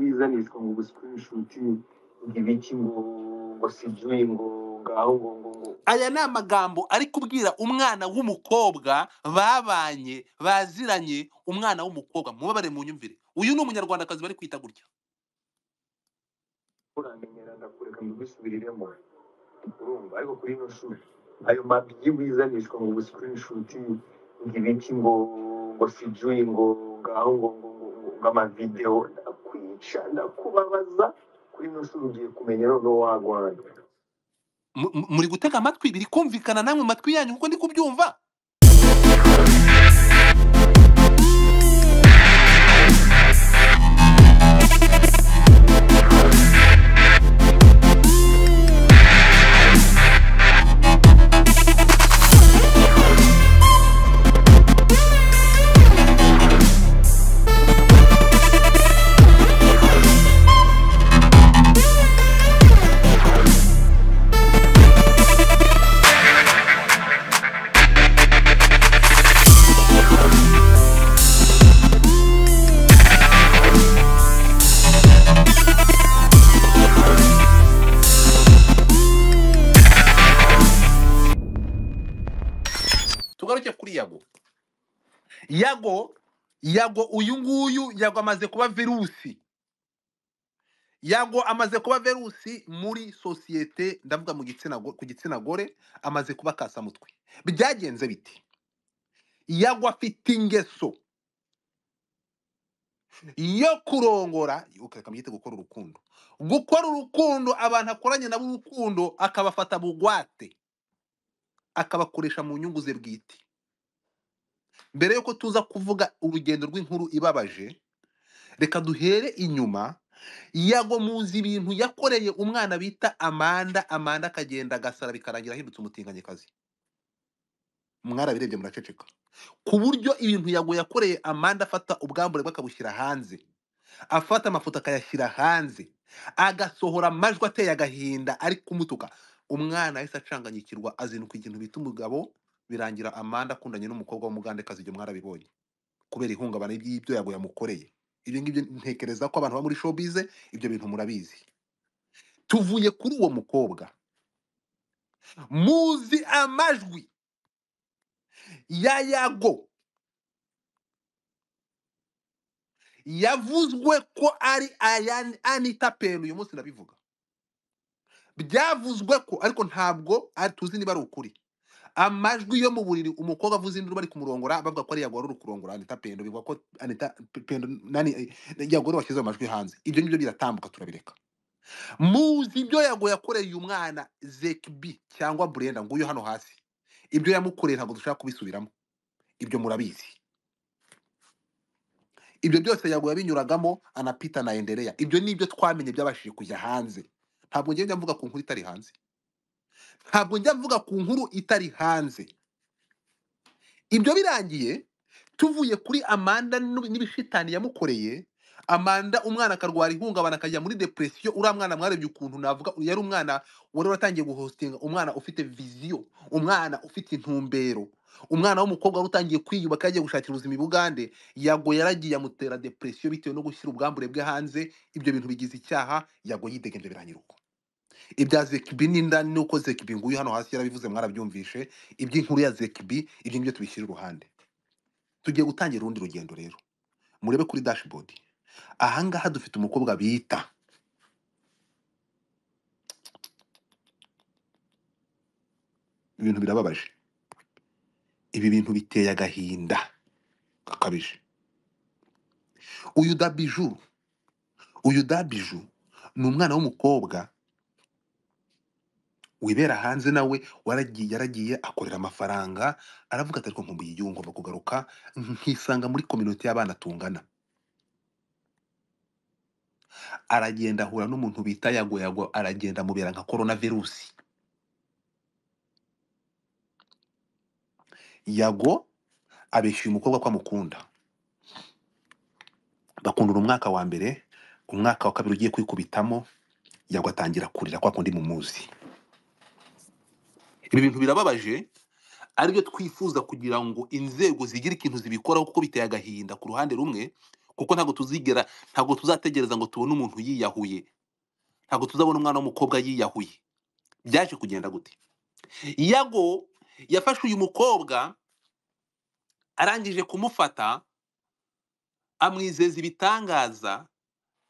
bisanganizwa ngo gusikirishuti ngo ibiki ngo ngo sijwi ngo ngaho ngo ngo ngo aya ni amagambo ari kubwira umwana w'umukobwa babanye baziranye umwana w'umukobwa mubabare mu nyumvire uyu ni umunyarwandakazi bari kwita gutya uramenyera ndakureka mbigusubiriremo urumva ariko kuri ino shuri ayo mabyi wizanishwa ngo gusikirishuti ngo ibiki ngo ngo sijwi ngo ngaho ngo ngo ngo ngo ngo amavidewo ndakwica ndakubabaza kuri ino shuri ugiye kumenya noneho wagwana Mu- mu- muri gutega amatwi biri kumvikana namwe mu matwi yanyu kuko ndi kubyumva tugaruke kuri yago yago yago uyu nguyu yago amaze kuba virusi yago amaze kuba virusi muri sosiyete ndavuga mu gitsina go- ku gitsina gore amaze kuba kasamutwe byagenze biti yago afite ingeso yo kurongora ukareka mwite gukora urukundo gukora urukundo abantu akoranye nabo urukundo akabafata bugwate akabakoresha mu nyungu ze bwite mbere yuko tuza kuvuga urugendo rw'inkuru ibabaje reka duhere inyuma yago muzi ibintu yakoreye umwana bita amanda amanda akagenda agasara bikarangira ahindutse umutinganyikazi mwarabirebye muraceceka ku buryo ibintu yago yakoreye amanda afata ubwambure bwe akabushyira hanze afata amafoto akayashyira hanze agasohora amajwi ateye agahinda ari kumutuka umwana yahise acanganyikirwa azinduka ikintu bita umugabo birangira amanda akundanye n'umukobwa w'umugandekazi ibyo mwarabibonye kubera ihungabana ry'ibyo yago yamukoreye ibyo ngibyo ntekereza ko abantu bo muri showbiz ibyo bintu murabizi tuvuye kuri uwo mukobwa muzi amajwi ya yago yavuzwe ko ari aya anita peni uyu munsi ndabivuga byavuzwe ko ariko ntabwo ari tuzi niba ari ukuri amajwi yo mu buriri umukobwa avuze induru bari kumurongora bavuga ko ari yago wari uri kurongora anita pendo bivuga ko anita pendo nani eh, yago wari washyize ayo majwi hanze ibyo ngibyo biratambuka turabireka muzi ibyo yago yakoreye uyu mwana zekibi cyangwa burenda nguyu hano hasi ibyo yamukoreye ntabwo dushaka kubisubiramo ibyo murabizi ibyo byose yago yabinyuragamo anapita na endereya ibyo ni ibyo twamenye byabashije kujya hanze ntabwo njya njya mvuga ku nkuru itari hanze ntabwo njya mvuga ku nkuru itari hanze ibyo birangiye tuvuye kuri amanda n'ib- n'ibishitani yamukoreye amanda umwana akarwara ihungabana akajya muri depresiyo uriya mwana mwarebye ukuntu navuga yari umwana wari waratangiye guhostinga umwana ufite viziyo umwana ufite intumbero umwana w'umukobwa wari utangiye kwiyubaka yagiye gushakira ubuzima i bugande yago yaragiye amutera depresiyo bitewe no gushyira ubwambure bwe hanze ibyo bintu bigize icyaha yago yidegenje birangira uko ibya zekibi n'inda ni uko zekibi nguyu hano hasi yarabivuze mwarabyumvishe iby'inkuru ya zekibi ibyo ngibyo tubishyira iruhande tugiye gutangira urundi rugendo rero murebe kuri dashboard ahangaha dufite umukobwa bita ibintu birababaje ibi bintu biteye agahinda gakabije uyu dabiju uyu dabiju ni umwana w'umukobwa wibera hanze nawe waragiye yaragiye akorera amafaranga aravuga ati ariko nkumbuye igihugu ngomba kugaruka nkisanga muri kominote y'abana tungana aragenda ahura n'umuntu bita yago yago aragenda amubera nka korona virusi yago abeshyuye umukobwa ko amukunda bakundura umwaka wa mbere umwaka wa kabiri ugiye kwikubitamo yago atangira kurira kwa kundi mumuzi ibi bintu birababaje aribyo twifuza kugira ngo inzego zigire ikintu zibikoraho kuko biteye agahinda ku ruhande rumwe kuko ntabwo tuzigera ntabwo tuzategereza ngo tubone umuntu yiyahuye ntabwo tuzabona umwana w'umukobwa yiyahuye byaje kugenda gute yago yafashe uyu mukobwa arangije kumufata amwizeza ibitangaza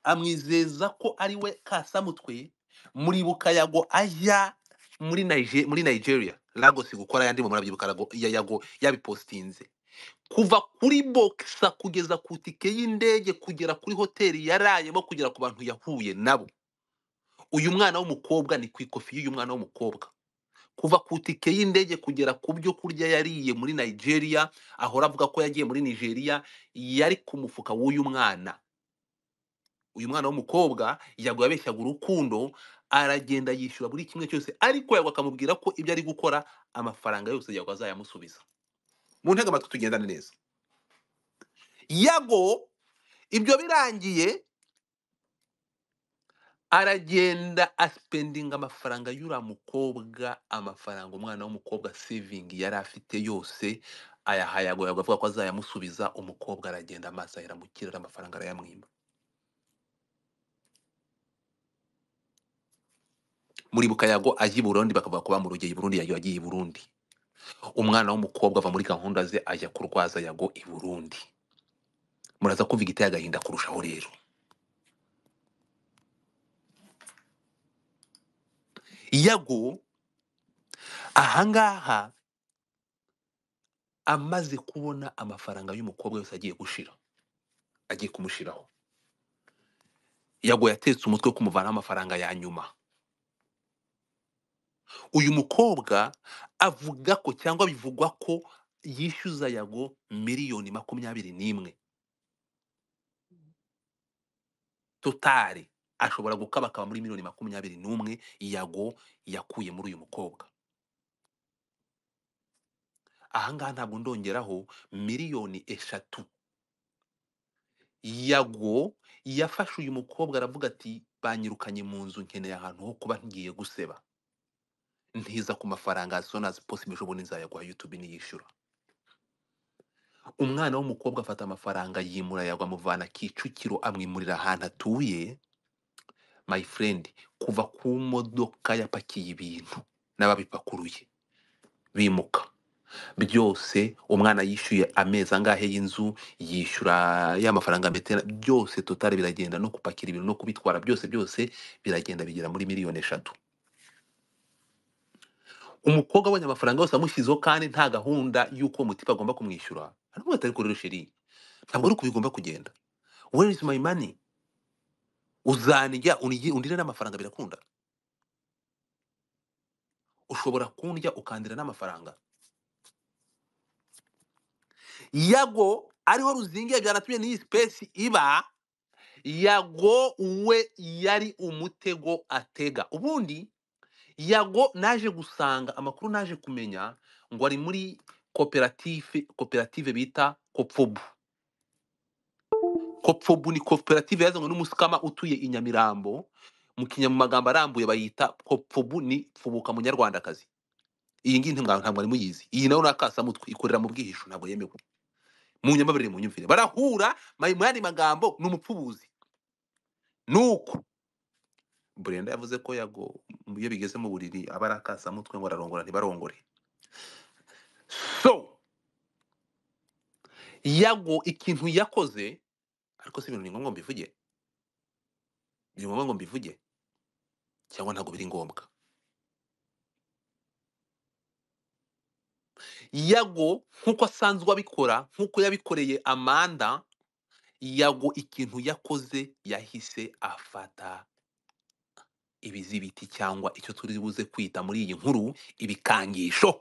amwizeza ko ari we kasamutwe muribuka yago ajya muri Nije- muri nigeria lagos gukora ayandi mu murabyibuka Lago- ya yago yabipositinze kuva kuri boxa kugeza ku itike y'indege kugera kuri hoteli yarayemo kugera ku bantu yahuye nabo uyu mwana w'umukobwa ni ku ikofi y'uyu mwana w'umukobwa kuva ku itike y'indege kugera ku byo kurya yariye muri nigeria ahora avuga ko yagiye muri nigeria yari ku mufuka w'uyu mwana uyu mwana w'umukobwa yago yabeshyaga urukundo aragenda yishyura buri kimwe cyose ariko yago akamubwira ko ibyo ari gukora amafaranga yose yago azayamusubiza mu ntege amatwi tugendane neza yago ibyo birangiye aragenda asipendinga amafaranga y'uriya mukobwa amafaranga umwana w'umukobwa sevingi yari afite yose ayahaye yago yago avuga ko azayamusubiza umukobwa aragenda amaso ahera mu kirere amafaranga arayamwima muribuka yago ajya i burundi bakavuga ko bamurogoye i burundi yago yagiye i burundi umwana w'umukobwa ava muri gahunda ze ajya kurwaza yago i burundi muraza kumva igiteye agahinda kurushaho rero yago ahangaha amaze kubona amafaranga y'umukobwa yose agiye gushira agiye kumushiraho yago yatetse umutwe wo kumuvanaho amafaranga ya nyuma uyu mukobwa avuga ko cyangwa bivugwa ko yishyuza yago miliyoni makumyabiri n'imwe totari ashobora gukabakaba muri miliyoni makumyabiri n'umwe yago yakuye muri uyu mukobwa ahangaha ntabwo ndongeraho miliyoni eshatu yago yafashe uyu mukobwa aravuga ati banyirukanye mu nzu nkeneye ahantu ho kuba ngiye guseba ntiza ku mafaranga as soon as possible ejobundi nzayaguha youtube niyishyura umwana w'umukobwa afata amafaranga yimura yagwa amuvana kicukiro amwimurira ahantu atuye my friend kuva ku modoka yapakiye ibintu n'ababipakuruye bimuka byose umwana yishyuye amezi angahe y'inzu yishyura ya mafaranga metera byose totari biragenda no gupakira ibintu no kubitwara byose byose biragenda bigera muri miliyoni eshatu umukobwa abonye amafaranga yose amushyizeho kandi nta gahunda y'uko mutipe agomba kumwishyura aravuga ati ariko rero sheri ntabwo ari uko bigomba kugenda where is my money uzanjya unigi- undire n'amafaranga birakunda ushobora kundya ukandira n'amafaranga yago ariho ruzingiye byanatumye n'iyi sipesi iba yago we yari umutego atega ubundi yago naje gusanga amakuru naje kumenya ngo ari muri koperative koperative bita kopfobu kopfobu ni koperative yazanywe n'umusikama utuye i nyamirambo mu kinya mu magambo arambuye bayita kopfobu ni fubuka munyarwandakazi iyi ngiyi ntimwa- ntabwo ari muyizi iyi nayo ni akasamutwe ikorera mu bwihisho ntabwo yemewe mu nyamabarire mu nyumvire barahura ma- mu yandi magambo ni umupfubuzi nuko burenda yavuze ko yago mu- iyo bigeze mu buriri aba ari akasamutwe ngo ararongora ntibarongore so yago ikintu yakoze ariko si ibintu ni ngombwa mbivuge ni ngombwa ngo mbivuge cyangwa ntabwo biri ngombwa yago nk'uko asanzwe abikora nk'uko yabikoreye amanda yago ikintu yakoze yahise afata ibizibiti cyangwa icyo turi buze kwita muri iyi nkuru ibikangisho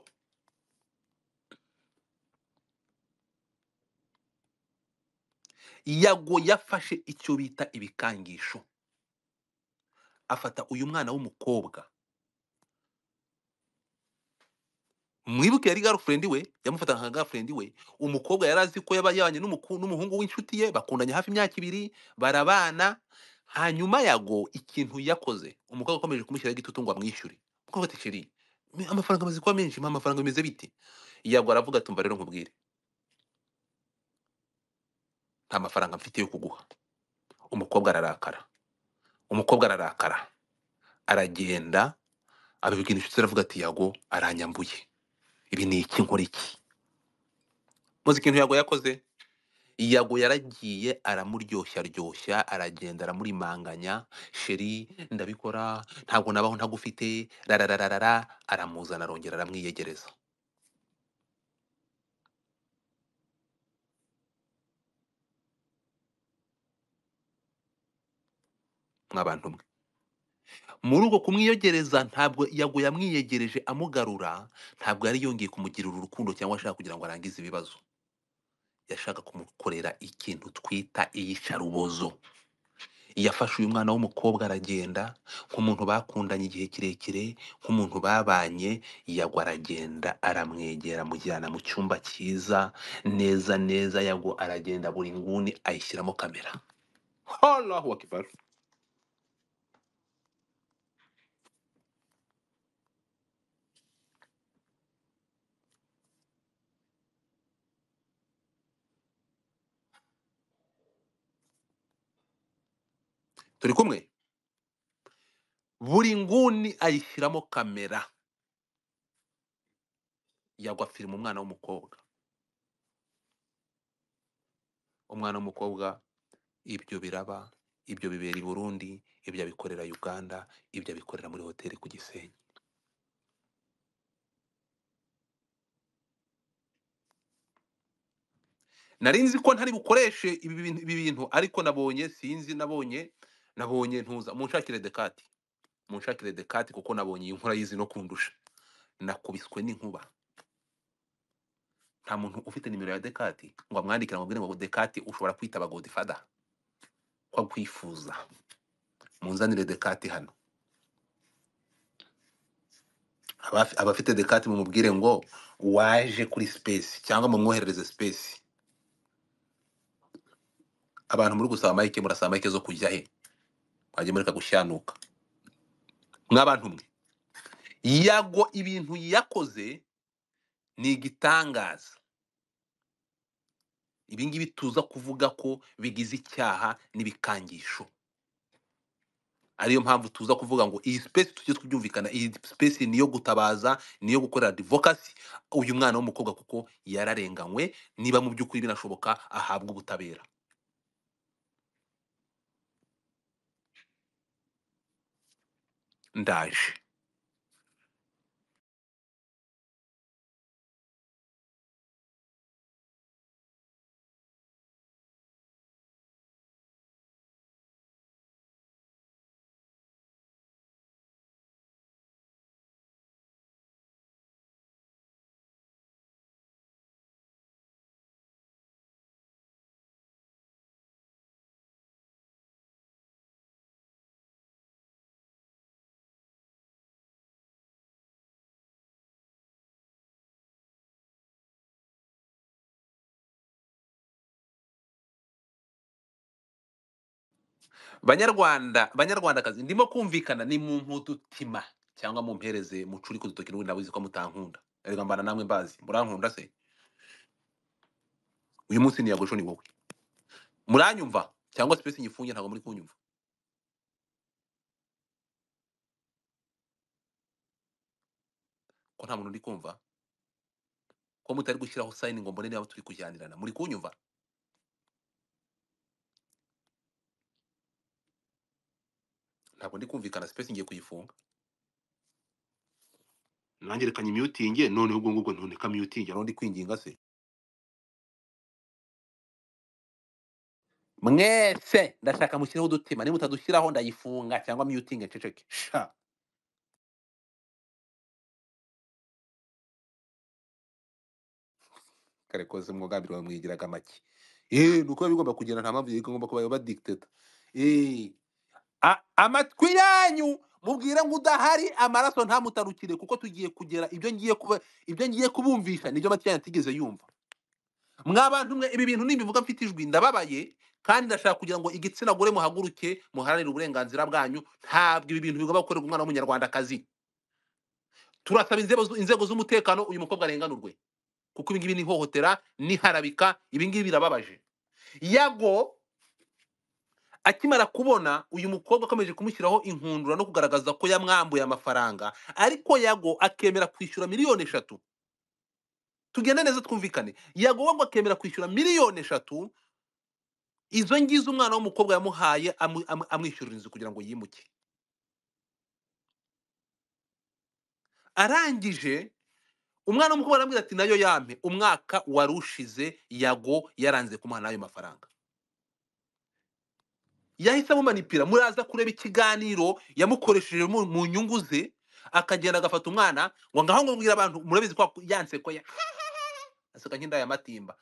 yago yafashe icyo bita ibikangisho afata uyu mwana w'umukobwa mwibuke yari girlfriend we yamufataga nka girlfriend we umukobwa yari azi ko yaba yabanye n'umuku- n'umuhungu w'inshuti ye bakundanye hafi imyaka ibiri barabana hanyuma yago ikintu yakoze umukobwa akomeje kumushyiraho igitutu ngo amwishyure umukobwa ati ceri me- amafaranga amaze kuba menshi mpa amafaranga bimeze bite yago aravuga ati umva rero nkubwire nta mafaranga mfite yo kuguha umukobwa ararakara umukobwa ararakara aragenda abibwira inshuti ze aravuga ati yago aranyambuye ibi ni iki nkora iki muzi ikintu yago yakoze yago yaragiye aramuryoshya ryoshya aragenda aramurimanganya sheri ndabikora ntabwo nabaho ntagufite rarararara aramuzana arongera aramwiyegereza mw'abantu mwe muri uko kumwiyogereza ntabwo yago yamwiyegereje amugarura ntabwo yari yongeye kumugirira urukundo cyangwa ashaka kugira ngo arangize ibibazo yashaka kumukorera ikintu twita iyicarubozo yafashe uyu mwana w'umukobwa aragenda nk'umuntu bakundanye igihe kirekire nk'umuntu babanye yagwa aragenda aramwegera amujyana mu cyumba cyiza neza neza yagwa aragenda buri nguni ayishyiramo kamera Allahu Akbar. turi kumwe buri nguni ayishyiramo kamera yagwa firima umwana w'umukobwa umwana w'umukobwa ibyo biraba ibyo bibera i burundi ibyo abikorera uganda ibyo abikorera muri hoteli ku gisenyi nari nzi ko ntari bukoreshe ibi bintu ibi bintu, ariko nabonye sinzi nabonye nabonye ntuza munshakire dekati munshakire dekati kuko nabonye iyi nkora yizi no kundusha nakubiswe n'inkuba nta muntu ufite nimero ya dekati ngo amwandikire amubwire ngo dekati ushobora kwitaba godifada ko akwifuza munzanire dekati hano Abafi- abafite dekati mumubwire ngo waje kuri sipesi cyangwa mumwoherereze sipesi abantu muri gusaba mayike murasaba mayike zo kujya he mwajya mureka gushyanuka mw'abantu mwe yago ibintu yakoze ni igitangaza ibi ngibi tuza kuvuga ko bigize icyaha n'ibikangisho ariyo mpamvu tuza kuvuga ngo iyi sipesi tujye tubyumvikana iyi sipesi ni iyo gutabaza ni iyo gukorera divokasi uyu mwana w'umukobwa kuko yararenganywe niba mu by'ukuri binashoboka ahabwa ubutabera ndaje banyarwanda banyarwandakazi ndimo kumvikana ni mu mpudutima cyangwa mumpereze mucuri ku dutoki n'ubundi nabuzi ko mutankunda erega mbana namwe mbazi murankunda se uyu munsi niyagusho ni wowe muranyumva cyangwa sipesi nyifunge ntabwo muri kunyumva ko nta muntu uri kumva ko mutari gushyiraho sayini ngo mbone niba turi kujyanirana muri kunyumva ntabwo ndi kumvikana sipesi ngiye kuyifunga nanjye reka nyimyutinge noneho ubwo ngubwo none kamyutinge aho ndi kwinginga se mwese ndashaka mushyiraho udutima niba mutadushyiraho ndayifunga cyangwa myutinge nceceke sha kare koze mwogambiri wawe mwigiraga make eh nuko biba bigomba kugenda nta mpamvu igomba kuba ba dictator eh a- amatwi yanyu mubwire ngo udahari amaraso ntamutarukire kuko tugiye kugera ibyo ngiye kuba ibyo ngiye kubumvisha nibyo amatwi yanyu atigeze yumva mwabantu mwe ibi bintu nimbivuga mfite ijwi ndababaye kandi ndashaka kugira ngo igitsina gore muhaguruke muharanire uburenganzira bwanyu ntabwo ibi bintu bigomba gukorerwa umwana w'umunyarwandakazi turasaba inzego zu- inzego z'umutekano uyu mukobwa arenganurwe kuko ibi ngibi ni ihohotera ni harabika ibi ngibi birababaje yago akimara kubona uyu mukobwa akomeje kumushyiraho inkundura no kugaragaza ko yamwambuye amafaranga ariko yago akemera kwishyura miliyoni eshatu tugende neza twumvikane yago wago akemera kwishyura miliyoni eshatu izo ngizo umwana w'umukobwa yamuhaye amu- amu- amwishyurira inzu kugira ngo yimuke arangije umwana w'umukobwa arambwira ati nayo yampe umwaka wari ushize yago yaranze kumuha n'ayo mafaranga yahise amumanipira muraza kureba ikiganiro yamukoresheje mu mu nyungu ze akagenda agafata umwana ngo ngaho ngo mbwira abantu murabizi ko yanse ko ya aseka nk'indaya matimba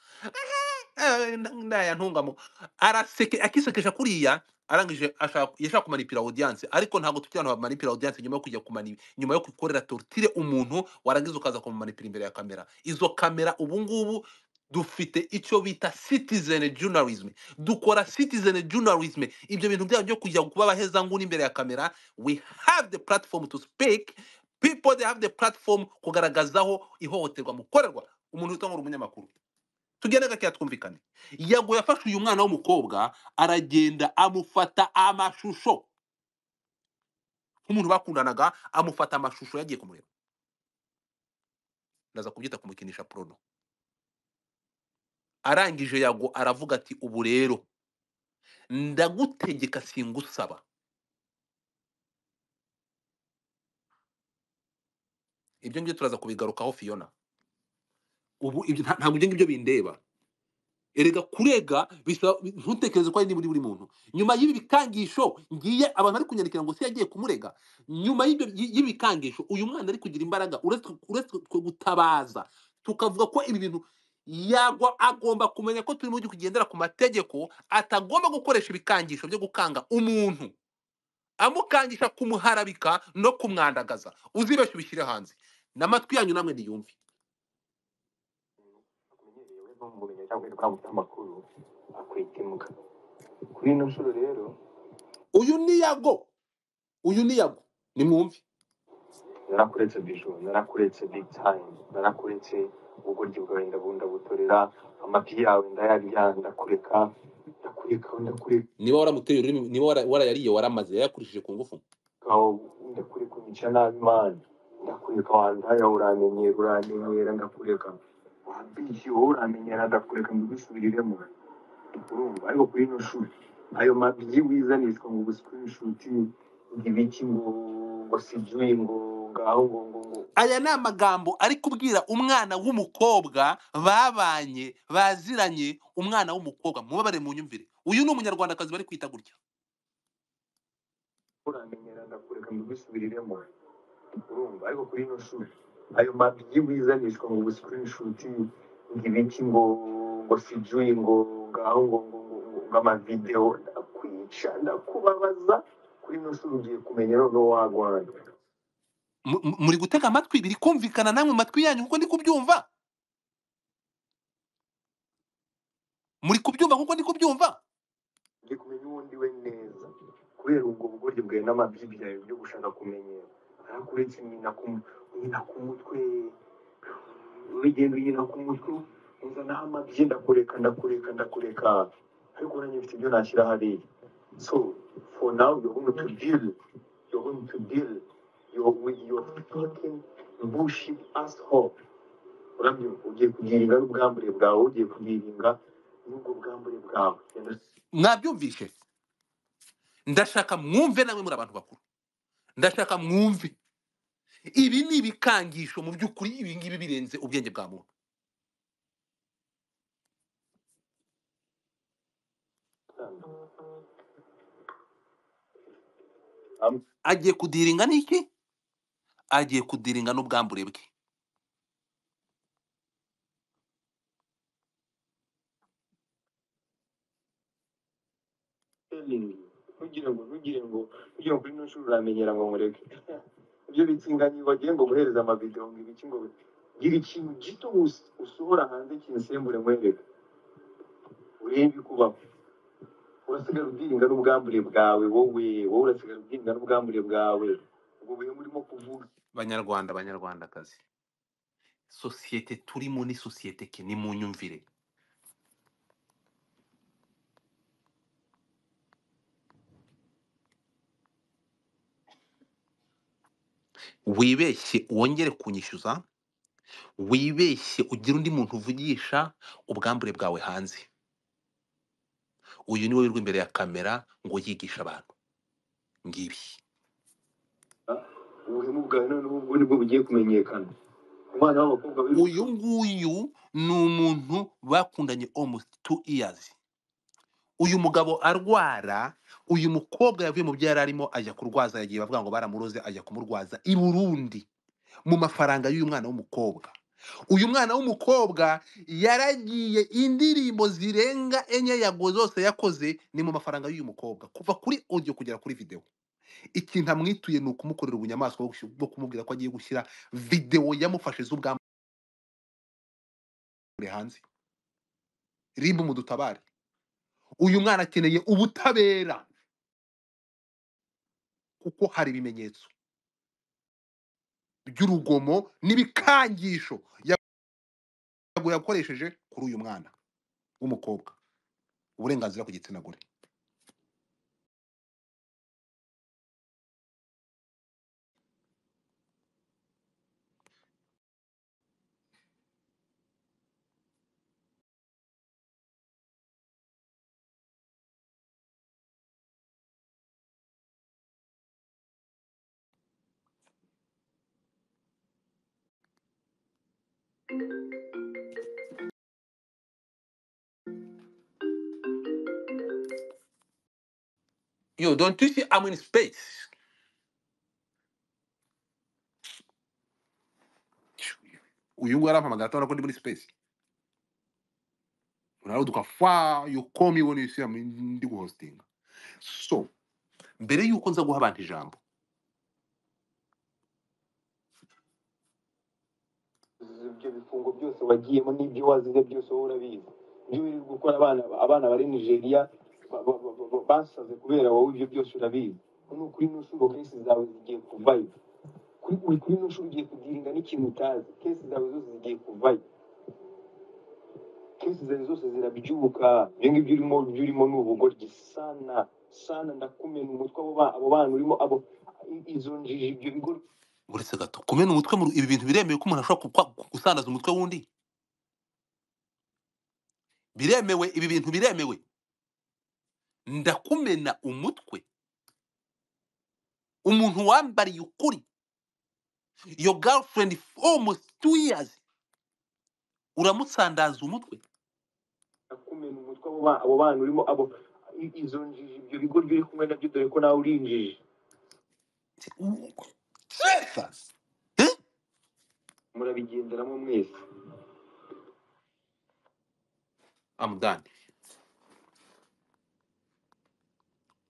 ndaya ntungamo araseke akisekesha kuriya arangije ashaka yashaka kumanipira audience ariko ntabwo tukiri abantu bamanipira audience nyuma yo kujya kumani nyuma yo gukorera tortire umuntu warangiza ukaza kumumanipira imbere ya kamera izo kamera ubu ngubu dufite icyo bita citizen journalism dukora citizen journalism ibyo bintu byabo byo kujya kuba abahezanguni imbere ya kamera we have the platform to speak people they have the platform kugaragazaho ihohoterwa mukorerwa umuntu utangura umunyamakuru tugende gakeya twumvikane yago yafashe uyu mwana w'umukobwa aragenda amufata amashusho nk'umuntu bakundanaga amufata amashusho yagiye kumureba ndaza kubyita kumukinisha porono arangije yago aravuga ati ubu rero ndagutegeka singusaba ibyo ngibyo turaza kubigarukaho fiona ubu ibyo nta- ntabwo ibyo ngibyo bindeba erega kurega bisaba ntutekereze ko ari niba uri buri muntu nyuma y'ibi bikangisho ngiye abantu bari kunyandikira ngo se yagiye kumurega nyuma y'ibyo- y'i- y'ibikangisho uyu mwana ari kugira imbaraga uretse uretse twe gutabaza tukavuga ko ibi bintu yagwa agomba kumenya ko turimo kugendera ku mategeko atagomba gukoresha ibikangisho byo gukanga umuntu amukangisha kumuharabika no kumwandagaza uzibeshye ubishyire hanze n'amatwi yanyu namwe niyumve akumenyereye we ntumumenye cyangwa witwa amakuru akwita imbwa kuri ino nshuro rero uyu ni yago uyu ni yago nimwumve narakuretse bijou narakuretse big time narakuretse ubugoryi bwawe ndabundabutorera amapi yawe ndayarya ndakureka ndakureka ndakureka niba waramuteye ururimi niba wara- warayariye waramaze yayakurishije ku ngufu aho ndakureka unyica nabi mani ndakureka wandaya uramenyera uramenyera ndakureka wabishyi wowe uramenyera ndakureka mbigusubiriremo urumva ariko kuri ino shuri ayo mabyi wizanishwa ngo gusikrinshuti ngo ibiki ngo ngo sibyuye ngo ngaho ngo ngo ngo aya ni amagambo ari kubwira umwana w'umukobwa babanye baziranye umwana w'umukobwa mubabare mu nyumvire uyu ni umunyarwandakazi bari kwita gutya uramenyera ndakureka mbigusubiriremo urumva ariko kuri ino shuri ayo mabyi wizanishwa ngo gusikrinshuti ngo ibiki ngo ngo sibyuye ngo ngaho ngo ngo ngo ngo ngo amavidewo ndakwica ndakubabaza kuri ino shuri ugiye kumenya noneho wagwana Mu- mu- muri gutega amatwi biri kumvikana namwe mu matwi yanyu kuko ndi kubyumva muri kubyumva kuko ndi kubyumva ugiye kumenya uwo ndi we neza kubera ubwo bugoryi bwawe n'amabyi byawe byo gushaka kumenyera arakuretse nyina ku nyina ku mutwe urugendo nyina ku mutwe uzanaho amabyi ndakureka ndakureka ndakureka ariko nanjye mfite ibyo nashyira hariya so for now you're going to deal you're going to deal you're with your fucking bullshit asshole urabyumva ugiye kubyiringa n'ubwambure bwawe ugiye kubyiringa n'ubwo bwambure bwawe mwabyumvishe ndashaka mwumve namwe muri abantu bakuru ndashaka mwumve ibi ni ibikangisho mu by'ukuri ibi ngibi birenze ubwenge bwa muntu Am- agiye kudiringa n'iki agiye kudiringa n'ubwambure bwe telling you. ntugire ngo ntugire ngo ntugire ngo kuri ino shuri uramenyera ngo mureke ibyo bitsinganyi bagiye ngo guhereza amavidewo ngo ibiki ngo gira ikintu gito us- usohora hanze kinsembure mwereka urebe ikubaho urasigara ubyiringa n'ubwambure bwawe wowe wowe urasigara ubyiringa n'ubwambure bwawe ubwo buhemu urimo kuvuga banyarwanda banyarwandakazi sosiyete turimo ni sosiyete ke ni mu nyumvire wibeshye wongere kunyishyuza wibeshye ugire undi muntu uvugisha ubwambure bwawe hanze uyu niwe wirwa imbere ya kamera ngo yigishe abantu ngibi ubuhemu bwawe noneho ubwo nibwo bugiye kumenyekana umwana w'abakobwa uyu nguyu ni umuntu bakundanye almost two years uyu mugabo arwara uyu mukobwa yavuye mu byo yari arimo ajya kurwaza yagiye bavuga ngo baramuroze ajya kumurwaza i Burundi mu mafaranga y'uyu mwana w'umukobwa uyu mwana w'umukobwa yaragiye indirimbo zirenga enye yago zose yakoze ni mu mafaranga y'uyu mukobwa kuva kuri audio kugera kuri video ikintu amwituye ni ukumukorera ubunyamaswa bwo gushi- bwo kumubwira ko agiye gushyira video yamufashe z'ubwambure hanze ribu mudutabare uyu mwana akeneye ubutabera kuko hari ibimenyetso by'urugomo n'ibikangisho yago yakoresheje kuri uyu mwana w'umukobwa uburenganzira ku gitsina gore yo don't you see I'm in space uyu nguyu arampamagara atabona ko ndi muri space unaruduka fa you call me when you see I'm in- ndi guhostinga so mbere y'uko nza guha abantu ijambo ibyo bifungo byose wagiyemo n'ibyo wazize byose wowe urabizi ibyo wirirwa gukora abana abana bari nigeria ba- ba- ba- ba- basaze kubera wowe ibyo byose urabizi ni ukuri n'ushuro kenshi zawe zigiye kuvayo kuri uri kuri n'ushuro ugiye kugirinda n'ikintu utazi kenshi zawe zose zigiye kuvayo kesi zawe zose zirabyubuka ibyo ngibyo urimo ibyo urimo ni ubugoryi sana sana ndakumena umutwe abo ba- abo bana urimo abo i- izo njiji ibyo bigoryi uretse gato kumena umutwe mu ibi bintu biremewe ko umuntu ashobora gukwa- gusandaza umutwe w'undi biremewe ibi bintu biremewe ndakumena umutwe umuntu wambariye ukuri your girlfriend for almost two years uramutsandaza umutwe kumena umutwe abo ba- abo bana urimo abo i- izo njiji ibyo bigo uri kumwe nabyo dore ko nawe uri injiji Jesus! Eh? murabigenderamo mwese I'm done.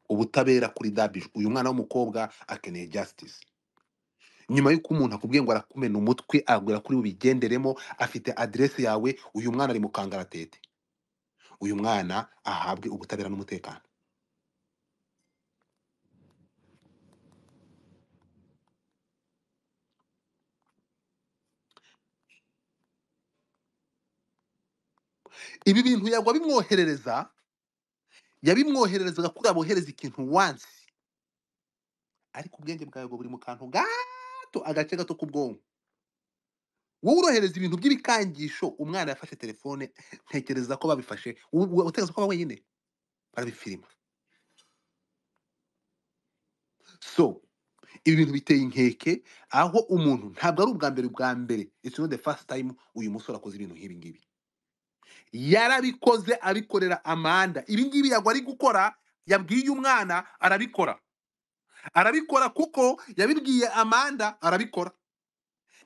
ubutabera kuri dabije uyu mwana w'umukobwa akeneye justice nyuma y'uko umuntu akubwiye ngo arakumena umutwe agura kuri bubigenderemo afite aderesi yawe uyu mwana ari mu kangaratete uyu mwana ahabwe ubutabera n'umutekano ibi bintu yagwa bimwoherereza yabimwohererezaga kuri abohereza ikintu wansi ariko ubwenge bwawe bwo buri mu kantu gato agace gato k'ubwonko wowe urohereza ibintu by'ibikangisho umwana yafashe telefone ntekereza ko babifashe wowe- wowe utekereza ko aba wenyine barabifirima so ibi bintu biteye inkeke aho umuntu ntabwo ari ubwa mbere ubwa mbere it's not the first time uyu musore akoze ibintu nk'ibi ngibi yarabikoze abikorera amanda ibi ngibi yagwa ari gukora yabwiye uyu mwana arabikora arabikora kuko yabibwiye amanda arabikora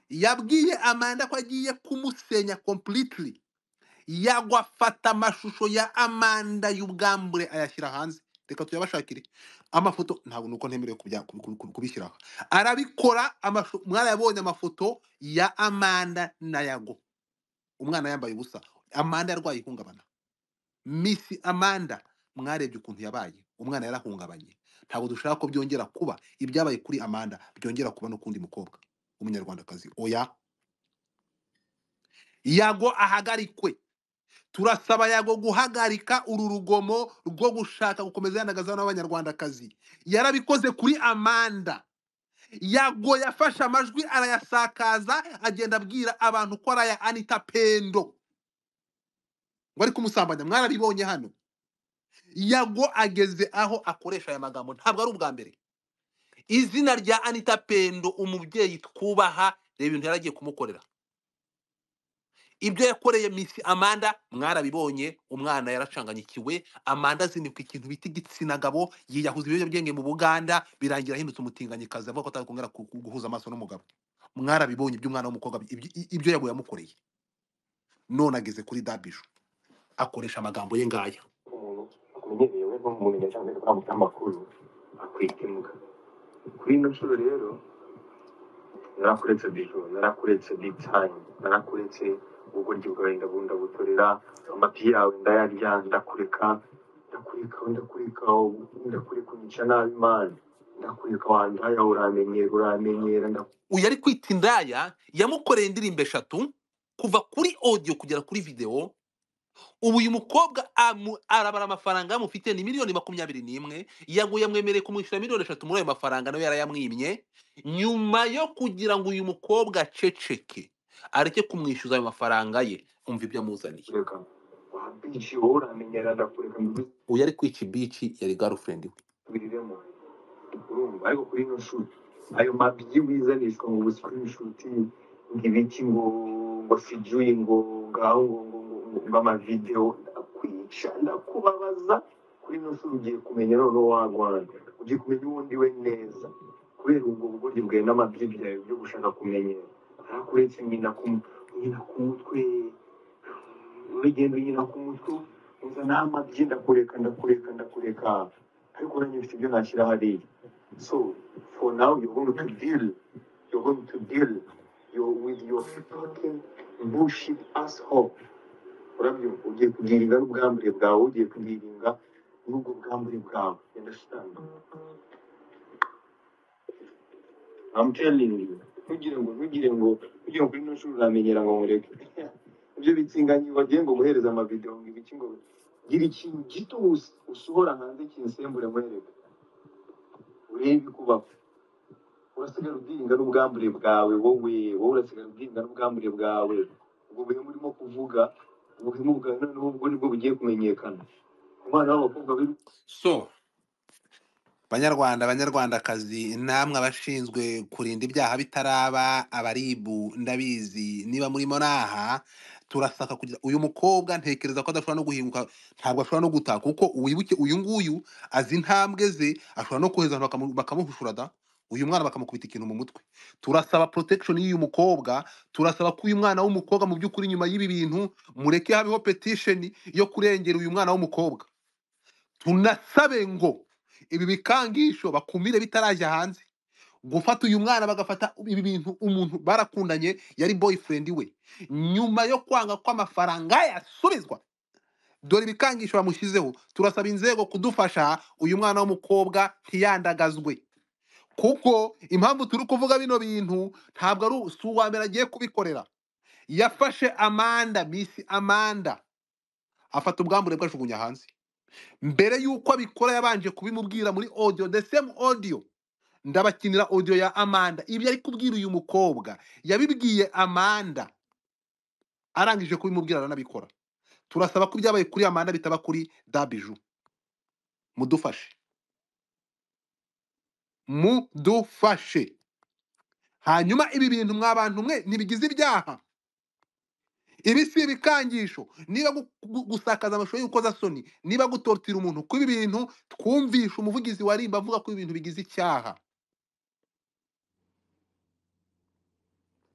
yabwiye amanda ko agiye kumusenya completely yagwa afata amashusho ya amanda y'ubwambure ayashyira hanze reka tuyabashakire amafoto ntabwo nuko ntemerewe kubya- kubi- kubi- kubishyira aha arabikora amashu- umwana yabonye amafoto ya amanda na yago umwana yambaye ubusa amanda yarwaye ihungabana misi amanda mwarebye ukuntu yabaye umwana yarahungabanye ntabwo dushaka ko byongera kuba ibyabaye kuri amanda byongera kuba no kundi mukobwa w'umunyarwandakazi oya yago ahagarikwe turasaba yago guhagarika uru rugomo rwo gushaka gukomeza yanagazaho n'abanyarwandakazi yarabikoze kuri amanda yago yafashe amajwi arayasakaza agenda abwira abantu ko ari aya anita pendo ngo ari kumusambanya mwararibonye hano yago ageze aho akoresha aya magambo ntabwo ari ubwa mbere izina rya anita pendo umubyeyi twubaha reba ibintu yari agiye kumukorera ibyo yakoreye misi amanda mwarabibonye umwana yaracanganyikiwe amanda azinibwa ikintu bita igitsina gabo yiyahuza ibiyobyabwenge mu buganda birangira ahindutse umutinganyikazi avuga ko atakongera ku- ku- guhuza amaso n'umugabo mwarabibonye iby'umwana w'umukobwa ibyo i- ibyo yago yamukoreye none ageze kuri dabiju akoresha amagambo ye ngaya umuntu amenyereye we nk'umumenya cyangwa se kwambuka amakuru akwitemuka kuri ino nshuro rero narakuretse bijo narakuretse big time narakuretse ubugoryi bwawe ndabundabutorera amapi yawe ndayarya ndakureka ndakureka ndakureka ndakureka unyica nabi imana ndakureka wandaya uramenyera uramenyera ndakureka uyu ari kwita indaya yamukoreye indirimbo eshatu kuva kuri audio kugera kuri video ubu uyu mukobwa amu- arabara amafaranga amufite ni miliyoni makumyabiri n'imwe yaguye yamwemereye kumwishyura miliyoni eshatu muri ayo mafaranga nawe yarayamwimye nyuma yo kugira ngo uyu mukobwa aceceke areke kumwishyuza ayo mafaranga ye umva ibyo amuzaniye wabici wowe uramenyera ndakureka uyu ari kwica ibici yari girlfriend we mbisubiriremo urumva ariko kuri ino shuri ayo mabyi wizanishwa mu busikurinshuti ngo ibiki ngo ngo fijuyi ngo ngaho ngo ngo ngo ngo ngo amavidewo ndakwica ndakubabaza kuri ino shuri ugiye kumenya noneho wagwana ugiye kumenya uwo ndi we neza kubera ubwo bugoryi bwawe n'amabyi byawe byo gushaka kumenyera ntakuretse nyina ku nyina ku mutwe urugendo nyina ku mutwe uza n'amabyi ndakureka ndakureka ndakureka ariko nanjye mfite ibyo nashyira hariya So for now, you're going to deal. You're going to deal your, with your fucking bullshit asshole. Urabyumva ugiye kugiringa n'ubwambure bwawe ugiye kugiringa n'ubwo bwambure bwawe You understand? I'm telling you ntugire ngo ntugire ngo ntugire ngo kuri ino shuri uramenyera ngo nkureke ibyo bitsinganyi wagiye ngo guhereza amavideo ngo ibiki ngo gira ikintu gito us- usohora hanze kinsembure muhereka urebe ikubaho urasigara ubwiringa n'ubwambure bwawe wowe wowe urasigara ubwiringa n'ubwambure bwawe ubwo buhemu urimo kuvuga ubuhemu bwawe noneho ubwo nibwo bugiye kumenyekana umwana w'abakobwa b'i so banyarwanda banyarwandakazi namwe abashinzwe kurinda ibyaha bitaraba abaribu ndabizi niba murimo naha turasaka kugira uyu mukobwa ntekereza ko adashobora no guhinguka ntabwo ashobora no gutaha kuko wibuke uyu nguyu azi intambwe ze ashobora no kohereza abantu bakamu- bakamuhushura da uyu mwana bakamukubita ikintu mu mutwe turasaba protection y'uyu mukobwa turasaba ko uyu mwana w'umukobwa mu by'ukuri nyuma y'ibi bintu mureke habeho petition yo kurengera uyu mwana w'umukobwa tunasabe ngo ibi bikangisho bakumire bitaraje hanze gufata uyu mwana bagafata ibi bintu umuntu barakundanye yari boyfriend we nyuma yo kwanga ko amafaranga yasubizwa dore ibikangisho bamushyizeho turasaba inzego kudufasha uyu mwana w'umukobwa ntiyandagazwe kuko impamvu turi kuvuga bino bintu ntabwo ari u- si uwa mbere agiye kubikorera yafashe amanda misi amanda afata ubwambure bwe ajugunya hanze mbere y'uko abikora yabanje kubimubwira muri audio the same audio ndabakinira audio ya amanda ibyo ari kubwira uyu mukobwa yabibwiye amanda arangije kubimubwira aranabikora turasaba ko ibyabaye kuri amanda bitaba kuri dabiju mudufashe mudufashe hanyuma ibi bintu mwa bantu mwe ntibigize ibyaha ibi si ibikangisho niba gu- gu- gusakaza amashusho y'urukozasoni niba gutotira umuntu kuri ibi bintu twumvishe umuvugizi wa rimba avuga ko ibi bintu bigize icyaha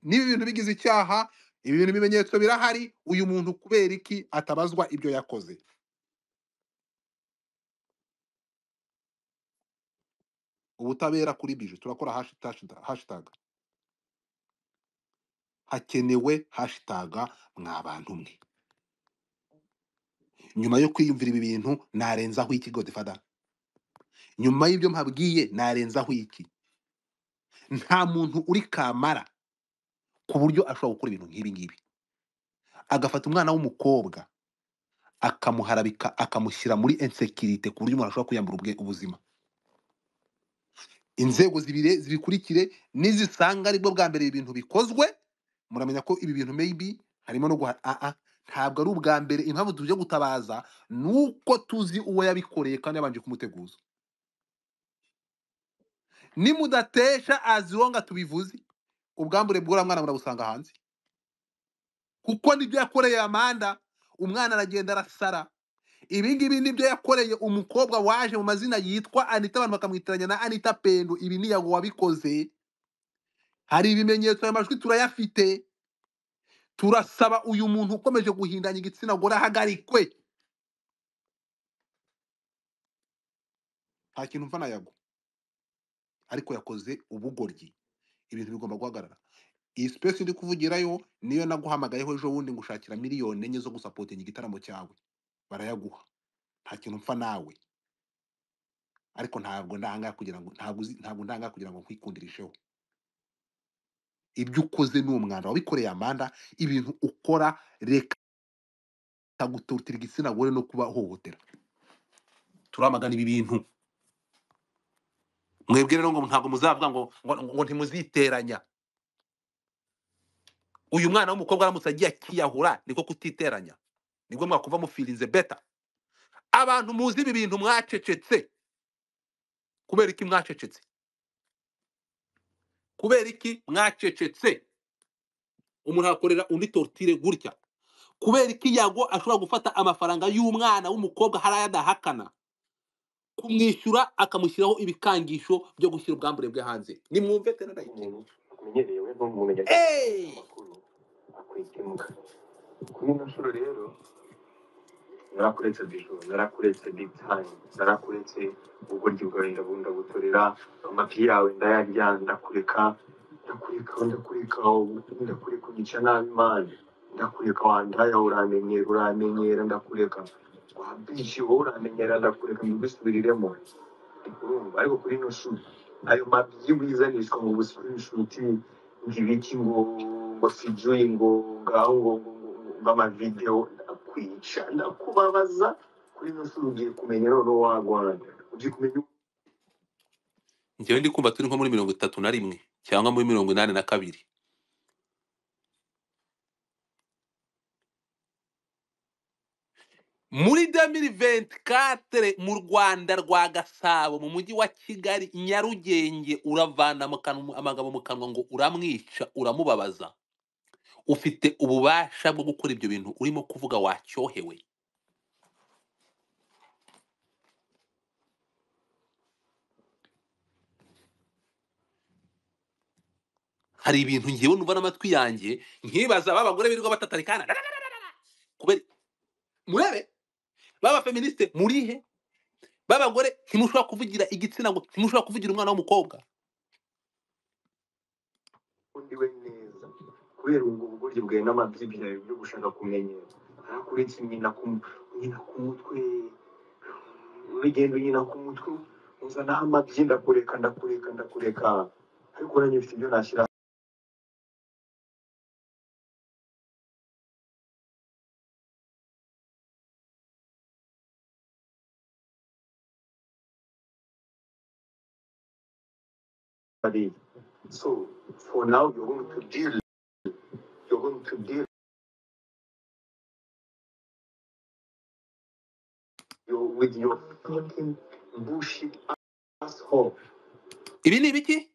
niba ibintu bigize icyaha ibi bintu ibimenyetso birahari uyu muntu kubera iki atabazwa ibyo yakoze ubutabera kuri bije turakora hashitage hakenewe hashitage mwa bantu mwe nyuma yo kwiyumvira ibi bintu narenzaho iki godifada nyuma y'ibyo mpabwiye narenzaho iki nta muntu uri kamara ku buryo ashobora gukora ibintu nk'ibi ngibi agafata umwana w'umukobwa akamuharabika akamushyira muri insekirite ku buryo umuntu ashobora kwiyambura ubwe- ubuzima inzego zibire zibikurikire nizisanga aribwo bwa mbere ibi bintu bikozwe muramenya ko ibi bintu maybe harimo no guha ah, ah, ntabwo ari ubwa mbere impamvu tuje gutabaza ni uko tuzi uwo yabikoreye kandi yabanje kumuteguza nimudatesha aziho nga tubivuze ubwambure bw'uriya mwana murabusanga hanze kuko nibyo yakoreye amanda umwana aragenda arasara ibi ngibi nibyo yakoreye umukobwa waje mu mazina yitwa anita abantu bakamwitiranya na anita pendo ibi ni yago wabikoze hari ibimenyetso ayo majwi turayafite turasaba uyu muntu ukomeje guhindanya igitsina gore ahagarikwe nta kintu mva na yago ariko yakoze ubugoryi ibintu bigomba guhagarara iyi sipesi ndi kuvugirayo niyo naguhamagayeho ejo bundi ngushakira miliyoni enye zo gusapotinga igitaramo cyawe barayaguha nta kintu mpfa nawe ariko ntabwo ndanga kugira ngo ntabwo uzi- ntabwo ndanga kugira ngo nkwikundirisheho ibyo ukoze ni umwanda wabikoreye amanda ibintu ukora reka gututira igitsina gore no kubahohotera turamagana ibi bintu mwebwe rero ngo ntabwo muzavuga ngo ngo, ngo ntimuziteranya uyu mwana w'umukobwa aramutse agiye akiyahura niko kutiteranya nibwo mwakumva mufirinze beta abantu muzi ibi bintu mwacecetse kubera iki mwacecetse kubera iki mwacecetse umuntu akorera undi tortire gutya kubera iki yago ashobora gufata amafaranga y'umwana w'umukobwa hari ayo adahakana kumwishyura akamushyiraho ibikangisho byo gushyira ubwambure bwe hanze nimwumve tena ndayike umuntu umenyereye we nk'umuntu Hey! amakuru akwikimuka kuri ino nshuro rero narakuretse bijoro narakuretse big time narakuretse ubugoryi bwawe ndabundabutorera amafi yawe ndayarya ndakureka ndakureka ndakureka ndakureka unyica nabi mani ndakureka wandaya uramenyera uramenyera ndakureka wabishi wowe uramenyera ndakureka mbigusubiriremo urumva ariko kuri ino shuri ayo mabyi wizanishwa ngo buscreenshuti ngo ibiki ngo ngo sijuyi ngo ngaho ngo ngo ngo- ngo amavideo ndakwica ndakubabaza kuri ino shuri ugiye kumenya noneho wagwana ugiye kumenya njyewe ndi kumva turi nko muri mirongo itatu na rimwe cyangwa muri mirongo inani na kabiri muri 2024 mu rwanda rwa gasabo mu mujyi wa kigali nyarugenge uravana mu kanwa- amagambo mu kanwa ngo uramwica uramubabaza ufite ububasha bwo gukora ibyo bintu urimo kuvuga wacyohewe hari ibintu ngewe numva n'amatwi yanjye nkibaza ba bagore birirwa batatarikana kubera murebe baba feministe murihe babagore ntimushobora kuvugira igitsina ngo ntimushobora kuvugira umwana w'umukobwa undi we neza kubera ubwo bugoryi bwawe n'amabyi byawe byo gushaka kumenyera narakuretse nyina ku nyina ku mutwe urugendo nyina ku mutwe uzana amabyi ndakureka ndakureka ndakureka ariko nanjye mfite ibyo nashyira hariya so for now you're going to deal you're going to deal your, with your fucking bullshit asshole ibi ni ibiki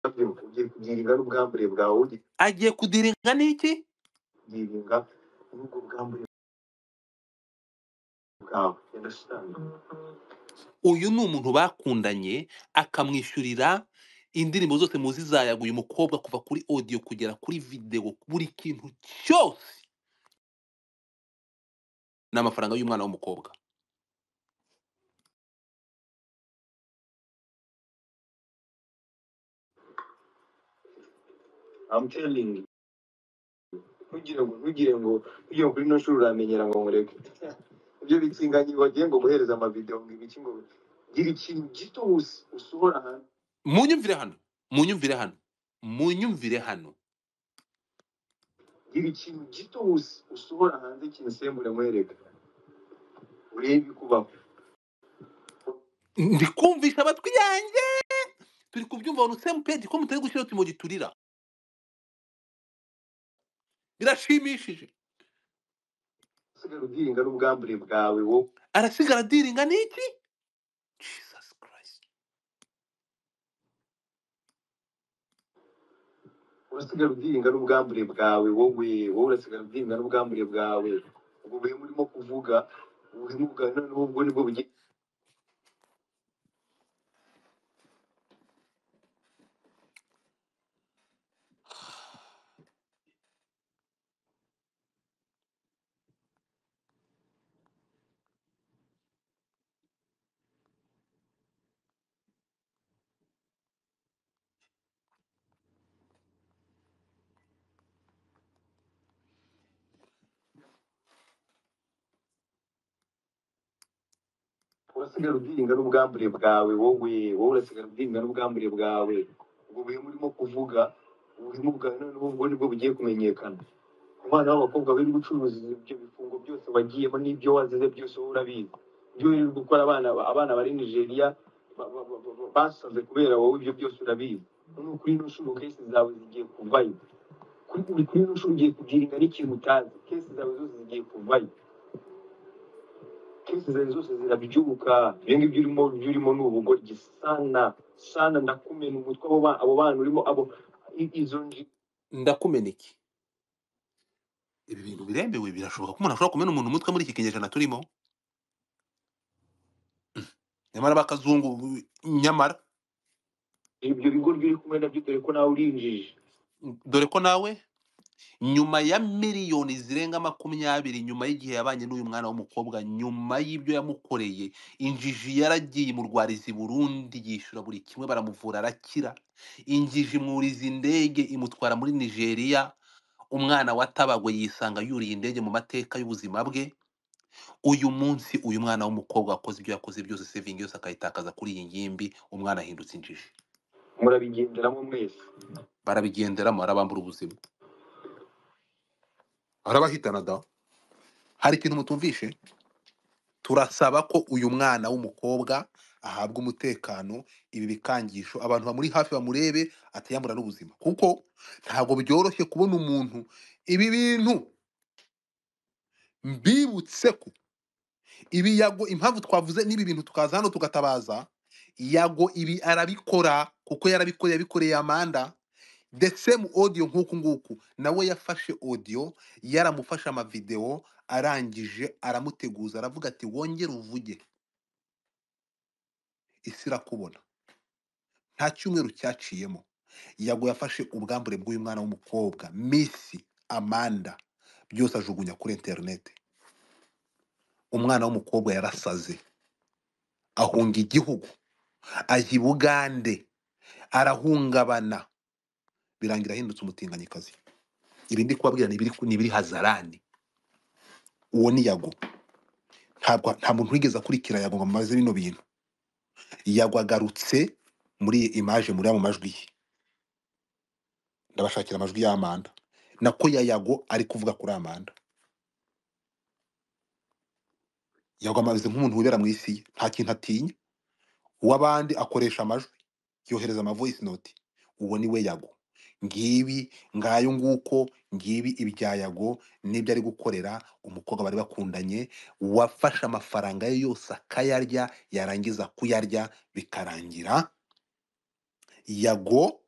urabyibuka ugiye kubyirinda n'ubwambure bwawe ugiye agiye kudiringa n'iki kubyirinda n'ubwo bwambure bwawe yandashitanga uyu ni umuntu bakundanye akamwishyurira indirimbo zose muzi zayaguye umukobwa kuva kuri audio kugera kuri video buri kintu cyose ni amafaranga y'umwana w'umukobwa I'm telling you. ntugire ngo ntugire ngo ntugire ngo kuri ino shuri uramenyera ngo mureke ibyo bitinganyi bagiye ngo guhereza amavideo ngo ibiki ngo gira ikintu gito us- usohora hanze munyumvire hano munyumvire hano munyumvire hano gira ikintu gito us- usohora hanze kimusembure mwereka urebe ikubaho ndi kumvisha amatwi yanjye turi kubyumva abantu semu pedi ko mutari gushyira utumogi turira birashimishije usigara udiringa n'ubwambure bwawe wowe arasigara adiringa n'iki jesus christ urasigara udiringa n'ubwambure bwawe wowe wowe urasigara udiringa n'ubwambure bwawe ubwo buhemu urimo kuvuga ubuhemu bwa none ubwo nibwo bugiye urasigara udiringa n'ubwambure bwawe wowe wowe urasigara udiringa n'ubwambure bwawe ubwo buhemu urimo kuvuga ubuhemu bwa none ubwo nibwo bugiye kumenyekana umwana w'abakobwa wari gucuruza ibyo bifungo byose wagiyemo n'ibyo wazize byose wowe urabizi ibyo uri gukora abana abana bari nigeria ba- ba- ba- ba- basaze kubera wowe ibyo byose urabizi ni ukuri ino nshuro kesi zawe zigiye kuvayo kuri uri kuri ino nshuro ugiye kubyirinda n'ikintu utazi kesi zawe zose zigiye kuvayo kesi zawe zose zirabyuka ibyo ngibyo urimo ibyo urimo ni ubugoryi sana sana ndakumena umutwe abo ba- abo bana urimo abo i- izo nji ndakumena iki ibi bintu biremewe birashoboka ko umuntu ashobora kumena umuntu umutwe muri iki kinyejana turimo nyamara bakazungu nyamara ibyo bigoryi uri kumwe nabyo dore ko nawe urinjije dore ko nawe nyuma ya miliyoni zirenga makumyabiri nyuma y'igihe yabanye n'uyu mwana w'umukobwa nyuma y'ibyo yamukoreye injiji yaragiye imurwariza i burundi yishyura buri kimwe baramuvura arakira injiji imwuriza indege imutwara muri nigeria umwana watabagwe yisanga yuriye indege mu mateka y'ubuzima bwe uyu munsi uyu mwana w'umukobwa wakoze ibyo yakoze byose sevingi yose akayitakaza kuri iyi ngimbi umwana ahindutse injiji murabigenderamo mwese barabigenderamo arabambura ubuzima arabahitana da hari ikintu mutumvishe turasaba ko uyu mwana w'umukobwa ahabwa umutekano ibi bikangisho abantu bamuri hafi bamurebe atayambura n'ubuzima kuko ntabwo byoroshye kubona umuntu ibi bintu mbibutse ko ibi yago impamvu twavuze n'ibi bintu tukaza hano tugatabaza yago ibi arabikora kuko yarabikora yabikoreye amanda the same audio nk'uku nguku nawe yafashe audio yaramufashe amavideo arangije aramuteguza aravuga ati wongere uvuge isi irakubona nta cyumweru cyaciyemo yago yafashe ubwambure bw'uyu mwana w'umukobwa misi amanda byose ajugunya kuri interineti umwana w'umukobwa yarasaze ahunga igihugu ajya i bugande arahungabana birangira ahindutse umutinganyikazi ibi ndi kubabwira ni ibiri ni ibiri hazarani uwo ni yago ntabwo nta muntu wigeze akurikira yago ngo amaze bino bintu yago agarutse muri iyi imaje muri mu majwi ye ndabashakira amajwi y'amanda nako ya yago ari kuvuga kuri amanda yago amaze nk'umuntu wibera mu isi ye nta kintu atinya uw'abandi akoresha amajwi yohereza amavoice note uwo ni we yago ngibi ngayo nguko ngibi ibya yago n'ibyo ari gukorera umukobwa bari bakundanye wafashe amafaranga ye yose akayarya yarangiza kuyarya bikarangira yago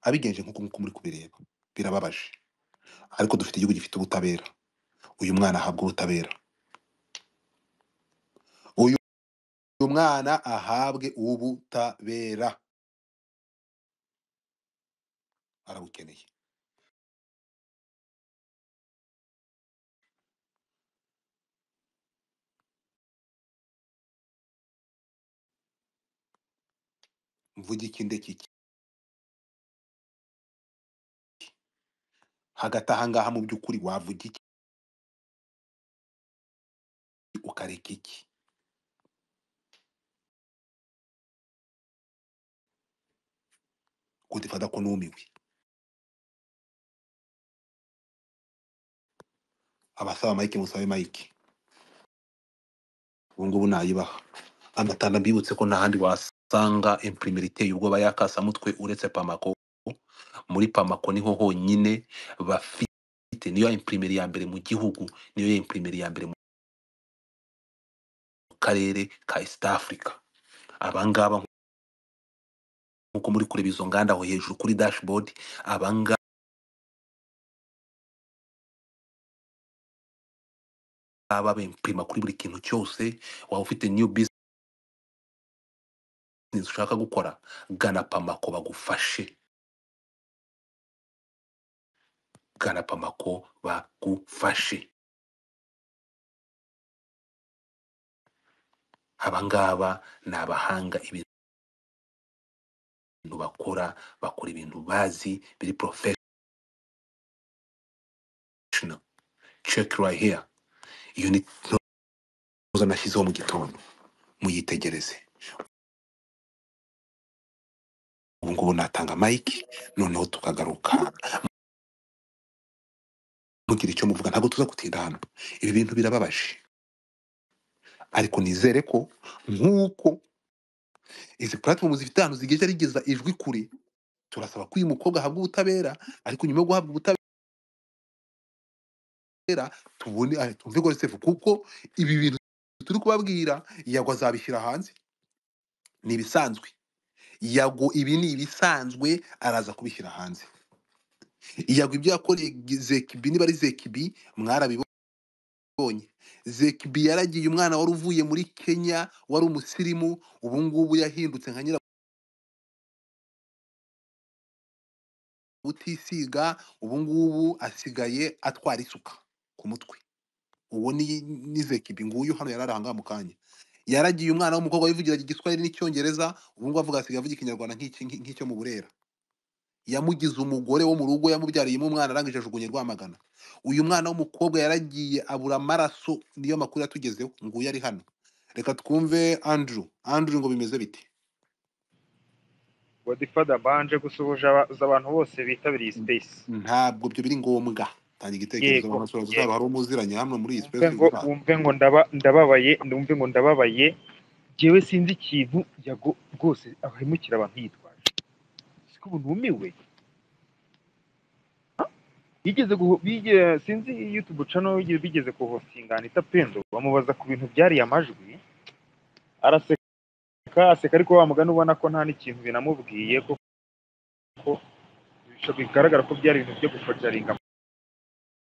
abigenje nk'uko nguko muri kubireba birababaje ariko dufite igihugu gifite ubutabera uyu mwana ahabwa ubutabera uyu uyu mwana ahabwe ubutabera arabukeneye mvuge iki ndeke iki hagati aha ngaha mu by'ukuri wavuga iki ukareka iki kutifata ko numiwe abasaba mike musabe mike ubu ngubu nayibaha agatanga mbibutse ko nta handi wasanga imprimeri iteye ubwoba y'akasamutwe uretse pamako muri pamako niho honyine bafite niyo imprimeri ya mbere mu gihugu niyo imprimeri ya mbere mu karere ka east africa abangaba nk'uko muri kureba izo nganda aho hejuru kuri dashboard abangaba bempima kuri buri kintu cyose waba ufite new business ushaka gukora gana pamako bagufashe gana pamako bagufashe abangaba ni abahanga ibintu bakora bakora ibintu bazi biri professional check right here iyo ni ntuza nashyizeho mu gitondo muyitegereze ubu ngubu natanga mike noneho tukagaruka mugira icyo muvuga ntabwo tuza gutinda hano ibi bintu birababaje ariko nizere ko nk'uko izi platform zifite ahantu zigeze rigeza ijwi kure turasaba ko uyu mukobwa ahabwa ubutabera ariko nyuma yo guhabwa ubutabera tubone ah, tumve gosefu kuko ibi bintu turi kubabwira yago azabishyira hanze ni ibisanzwe yago ibi ni ibisanzwe araza kubishyira hanze yago ibyo yakoreye zekibi niba ari zekibi mwarabibonye yabonye zekibi yaragiye umwana wari uvuye muri kenya wari umusirimu ubu ngubu yahindutse nka nyirabutisiga ubu ngubu asigaye atwara isuka ku mutwe uwo ni ni zekibi nguyu hano yari ari ahangaha mu kanya yaragiye umwana w'umukobwa wivugiraga igiswahili n'icyongereza ubu ngubu avuga asigaye avuga ikinyarwanda nk'iki- nk'iki- nk'icyo mu burera yamugize umugore wo mu rugo yamubyariyemo umwana arangije ajugunye rwamagana uyu mwana w'umukobwa yaragiye abura amaraso niyo makuru yatugezeho nguyu ari hano reka twumve andrew andrew ngo bimeze bite godifada banje gusuhuje aba- abantu bose bitabiriye space ntabwo ibyo biri ngombwa tanga igitekerezo yego abantu bashobora uzaba yego hari umuziranye hano muri iyi wumve space ngo utaha wumve ngo ndaba ndababaye ndumve ngo ndababaye njyewe sinzi ikintu yago rwose ahemukira abantu yitwaje siko bunumiwe yigeze guho- bige- sinzi youtube channel yigeze- bigeze kuhostingana itapendo bamubaza ku bintu byariye amajwi araseka aseka ariko wa mugani ubona ko nta n'ikintu binamubwiye kuko bica- bigaragara ko byari ibintu byo gufocaringa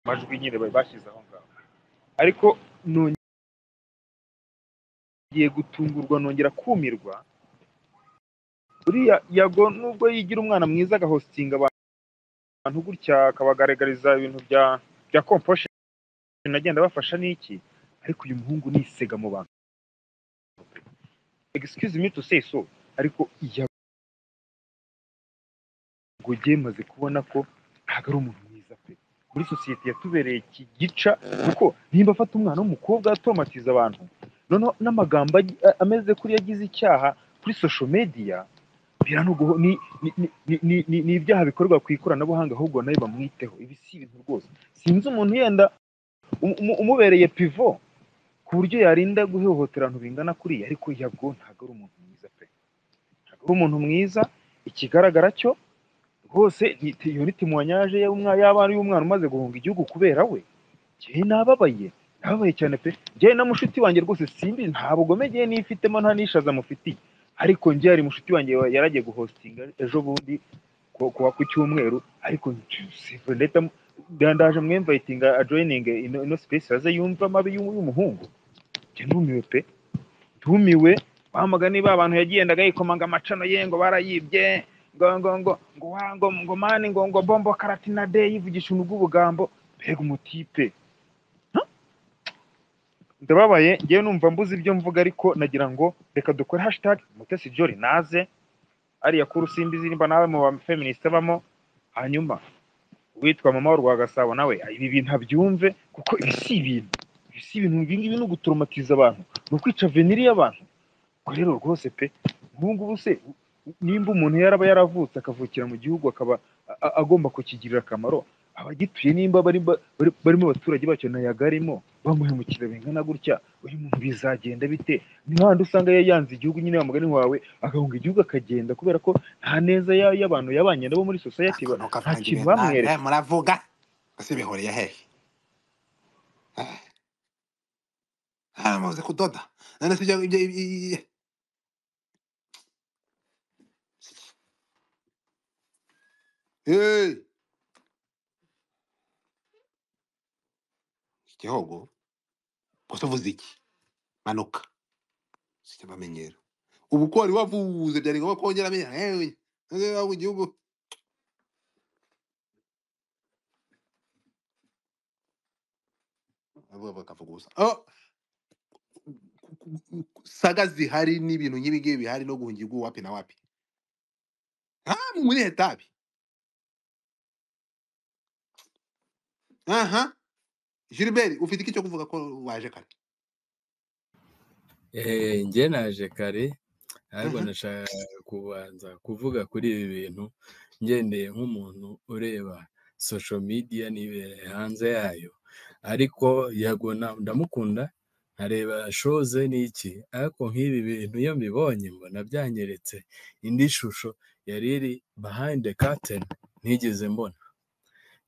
amajwi nyine bari bashyize aho ngaho ariko nongeye gutungurwa nongera kumirwa uriya yago nubwo yigira umwana mwiza agahostinga abantu gutya akabagaragariza ibintu bya bya composure nagenda bafasha n'iki ariko uyu muhungu nisega mu bantu excuse me to say so ariko yago yemaze kubona ko ntabwo ari umuntu mwiza pe muri sosiyete yatubereye iki gica kuko nimba afata umwana w'umukobwa atomatiza abantu noneho n'amagambo agi- a- ameze kuri yagize icyaha kuri social media biranuguho ni ni ni ni- ni- ni- ni ibyaha bikorwa ku ikoranabuhanga ahubwo nawe bamwiteho ibi si ibintu rwose sinzi umuntu yenda umu- umu- umubereye pivo ku buryo yarinda guhohotera abantu bingana kuriya ariko yabwo ntabwo ari umuntu mwiza pe ntabwo ari umuntu mwiza ikigaragara cyo rwose ni- ti- iyo ni timwanyaje y'umwa- y'abana y'umwana umaze guhunga igihugu kubera we njyewe nababaye nababaye cyane pe njyewe na mushiki wanjye rwose simbi nta bugome njyewe nifitemo nta n'ishaza mufitiye ariko njyewe hari mushiki wanjye wa- yaragiye guhostinga ejo bundi ku- kuwa ku cyumweru ariko sive ndahita mu- ndandaje mwemvayitinga ajoyininge ino ino space aze yumve amabi y'u- y'umuhungu njye numiwe pe ndumiwe wamuga niba abantu yagendaga yikomanga amacano ye ngo barayibye ngo ngo ngo ngo wa ngo ngo mani ngo ngo bombo karatina de yivugisha ibintu bw'ubugambo mbega umutipe Huh? ndababaye ngewe numva mbuze ibyo mvuga ariko nagira ngo reka dukore hashtag mutesi jori naze ariya kuru simbizi nimba nawe mu bafeministe bamo hanyuma uwitwa mama w'u Gasabo nawe ibi bintu abyumve kuko ibi si ibintu ibi si ibintu ibi ngibi ni ugutoromatiza abantu ni ukwica veniri y'abantu ubwo rero rwose pe ubu ngubu se nimba umuntu yaraba yaravutse akavukira mu gihugu akaba a- a- agomba kukigirira akamaro abagituye nimba bari ba- bari- barimo abaturage bacyo nayo agarimo bamuhemukira bingana gutya uyu muntu bizagenda bite ni hahandi usanga ya- yanze igihugu nyine wa mugani wawe agahunga igihugu akagenda kubera ko nta neza ya- y'abantu yabanye nabo muri sosiyete akantu nta kavangira kintu ibintu bamwereka na- muravuga ese bihuriye hehe Eh, ah, muzi kudoda none se ibyo ibyo i- i- i- Eh, igihogo gusa uvuze iki manuka sijya bamenyera ubu ko wari wavuze byari ngombwa kongera amenyera yewe none waba igihugu avuga bakavuga ubusa Oh, ku- ku- ku- saga zihari n'ibintu nk'ibingibi bihari no guhungira iguhu wapi na wapi ah muri etabi aha Gilbert ufite iki cyo kuvuga ko waje kare Eh, njye naje kare ariko Mhm. nashaka kubanza kuvuga kuri ibi bintu ngendeye nk'umuntu ureba social media n'ibere hanze yayo ariko yego na- ndamukunda nkareba shoze n'iki ariko nk'ibi bintu iyo mbibonye mbona byanyeretse indi shusho yari iri behind the curtain ntigeze mbona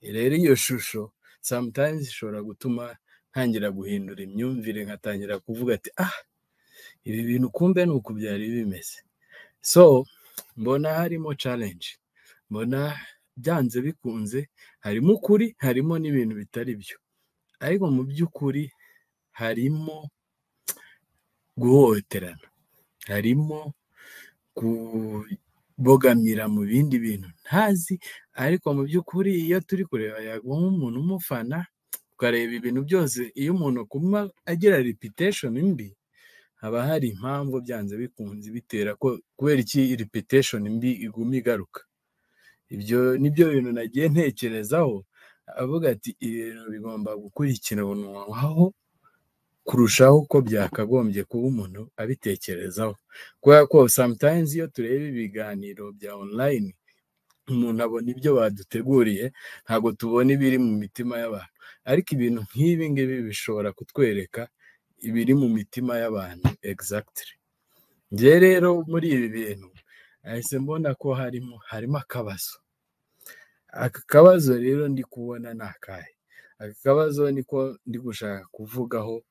rero iyo shusho sometimes ishobora gutuma ntangira guhindura imyumvire nkatangira kuvuga ati ah ibi bintu kumbe ni uku byari bimeze so mbona harimo challenge mbona byanze bikunze harimo ukuri harimo n'ibintu bitari byo ariko mu by'ukuri harimo guhohoterana harimo kubogamira mu bindi bintu ntazi ariko mu by'ukuri iyo turi kureba yagwa nk'umuntu umufana ukareba ibintu byose iyo umuntu akuma agira reputation mbi haba hari impamvu byanze bikunze bitera ko kubera iki reputation mbi iguma igaruka ibyo nibyo bintu nagiye ntekerezaho avuga ati ibintu bigomba gukurikiranwaho kurushaho uko byakagombye kuba umuntu abitekerezaho kubera ko sometimes iyo tureba ibiganiro bya online umuntu abona ibyo baduteguriye ntabwo tubona ibiri mu mitima y'abantu ariko ibintu nk'ibi ngibi bishobora kutwereka ibiri mu mitima y'abantu exactly njye rero muri ibi bintu nahise mbona ko harimo harimo akabazo aka kabazo rero ndi kubona ni akahe aka kabazo niko ndi gushaka kuvugaho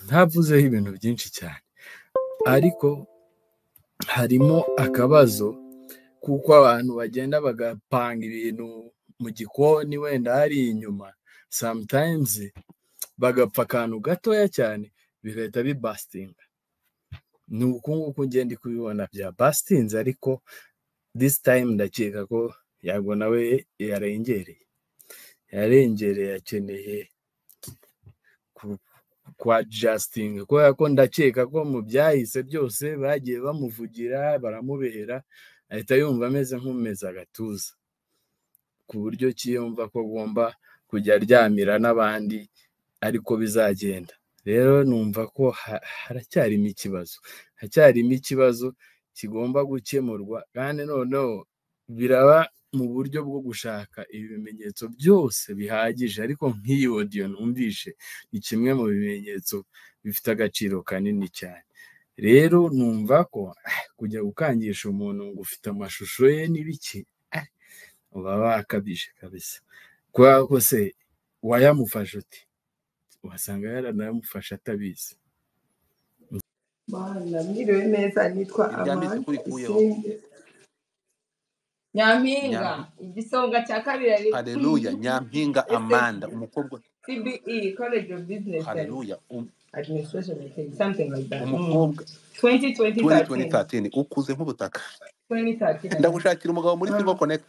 ntavuzeho ibintu byinshi cyane ariko harimo akabazo kuko abantu bagenda bagapanga ibintu mu gikoni wenda hari inyuma sometimes bagapfa akantu gatoya cyane bigahita bibasitinga ni uku nguku ngenda kubibona bya basitinze ariko this time ndakeka ko yago nawe yarengereye yarengereye akeneye ku- kwa jastinga kubera ko ndakeka ko mu byahise byose bagiye bamuvugira baramubera ahita yumva ameze nk'umeze agatuza ku buryo ki yumva ko agomba kujya aryamira n'abandi ariko bizagenda rero numva ko ha- haracyarimo ikibazo hacyarimo ikibazo kigomba gukemurwa kandi noneho biraba mu buryo bwo gushaka ibimenyetso byose bihagije ariko nk'iyi odiyo numvishe ni kimwe mu bimenyetso bifite agaciro kanini cyane rero numva ko ah, kujya gukangisha umuntu ngo ufite amashusho ye n'ibiki ah, uba wakabije kabisa kubera ko se wayamufashe uti wasanga yaranamufashe atabizi Bana, mwiriwe neza nitwa iryambitse Amanda kuri kuyeho Isinde Nyampinga Nyampi- igisonga cya kabiri ari haleluya nyampinga amanda SFB umukobwa CBE College of Business and haleluya um- Administration I think something like that mm. umukobwa 2013 2013 ukuze nk'ubutaka 2013 I think ndagushakira umugabo muri silver mm. connect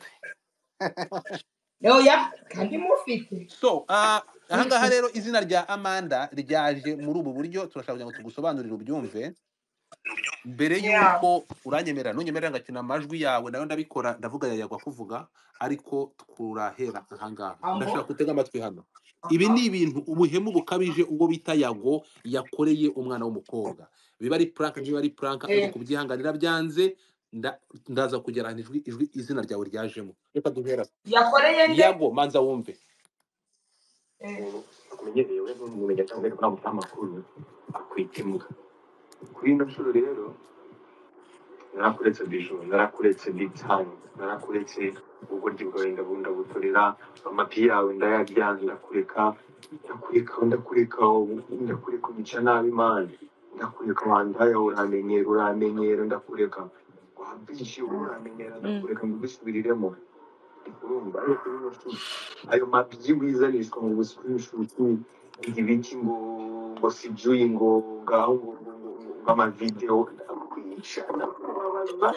oya kandi mufite so ah, ahangaha rero izina rya amanda ryaje muri ubu buryo turashaka kugira ngo tugusobanurire ubyumve mbere yeah y'uko uranyemerera ntunyemerera ngakina amajwi yawe nayo ndabikora ndavuga yayagwa kuvuga ariko turahera ahangaha ambo ndashaka kutega amatwi hano ibi ni ibintu ubuhemu bukabije ubwo bita yago yakoreye umwana w'umukobwa biba ari puranka niba ari puranka ariko eh kubyihanganira byanze nda- ndaza kugera ahantu ijwi ijwi- izina ryawe ryajemo reka duhera aho. yakoreye nde yabo manza wumve Eh, umuntu akumenyereye uretse umumenya cyangwa ariko ntabwo amakuru akwitemuka kuri ino nshuro rero narakuretse bijuru narakuretse bitanu narakuretse ubugoryi bwawe ndabundabutorera amapi yawe ndayaryanze ndakureka ndakureka ndakureka ndakureka umica nabi imana ndakureka wandaya uramenyera uramenyera ndakureka wabyishi uramenyera ndakureka ngusubiriremo urumva ariko kuri ino nshuro ayo mabyi wizanishwa mu busikirishuti ibiki ngo ngo sijui ngo ngaho ngo ngo- ngo- ngo amavideo ndakwica ndakubabaza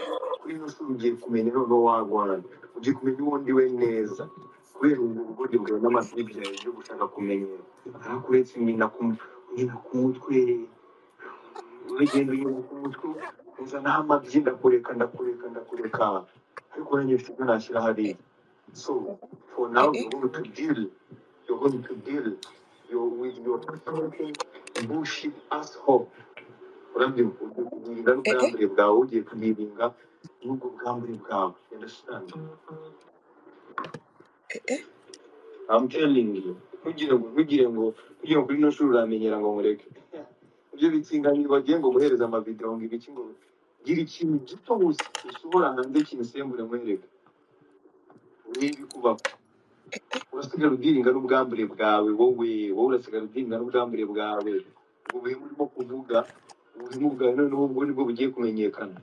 kuri ino shuri ugiye kumenya noneho wagwana ugiye kumenya uwo ndiwe neza kubera ubwo bugoryi bwawe n'amasiri byawe byo gushaka kumenya arakuretse nyina ku nyina ku mutwe uragenda unyuma ku mutwe uzanaho amabyi ndakureka ndakureka ndakureka ariko nanjye mfite ibyo nashyira hariya So for now, you're going to deal. You're going to deal your, with your fucking bullshit asshole. Urabyo ingaruka yambere bwawe ugiye kuyiringa n'ubwo bwambere bwawe. You Understand? I'm telling you. Ntugire ngo ntugire ngo ntugire ngo kuri ino shuri uramenyera ngo mureke. Ibyo bitsinganye bagiye ngo guhereza amavideo ngo ibiki ngo gira ikintu gito gusa usohora hanze kimusembure mwereke. Urebe kuba urasigara udiringa n'ubwambure bwawe wowe wowe urasigara udiringa n'ubwambure bwawe ubu buhemu urimo kuvuga ubuhemu bwawe noneho ubwo nibwo bugiye kumenyekana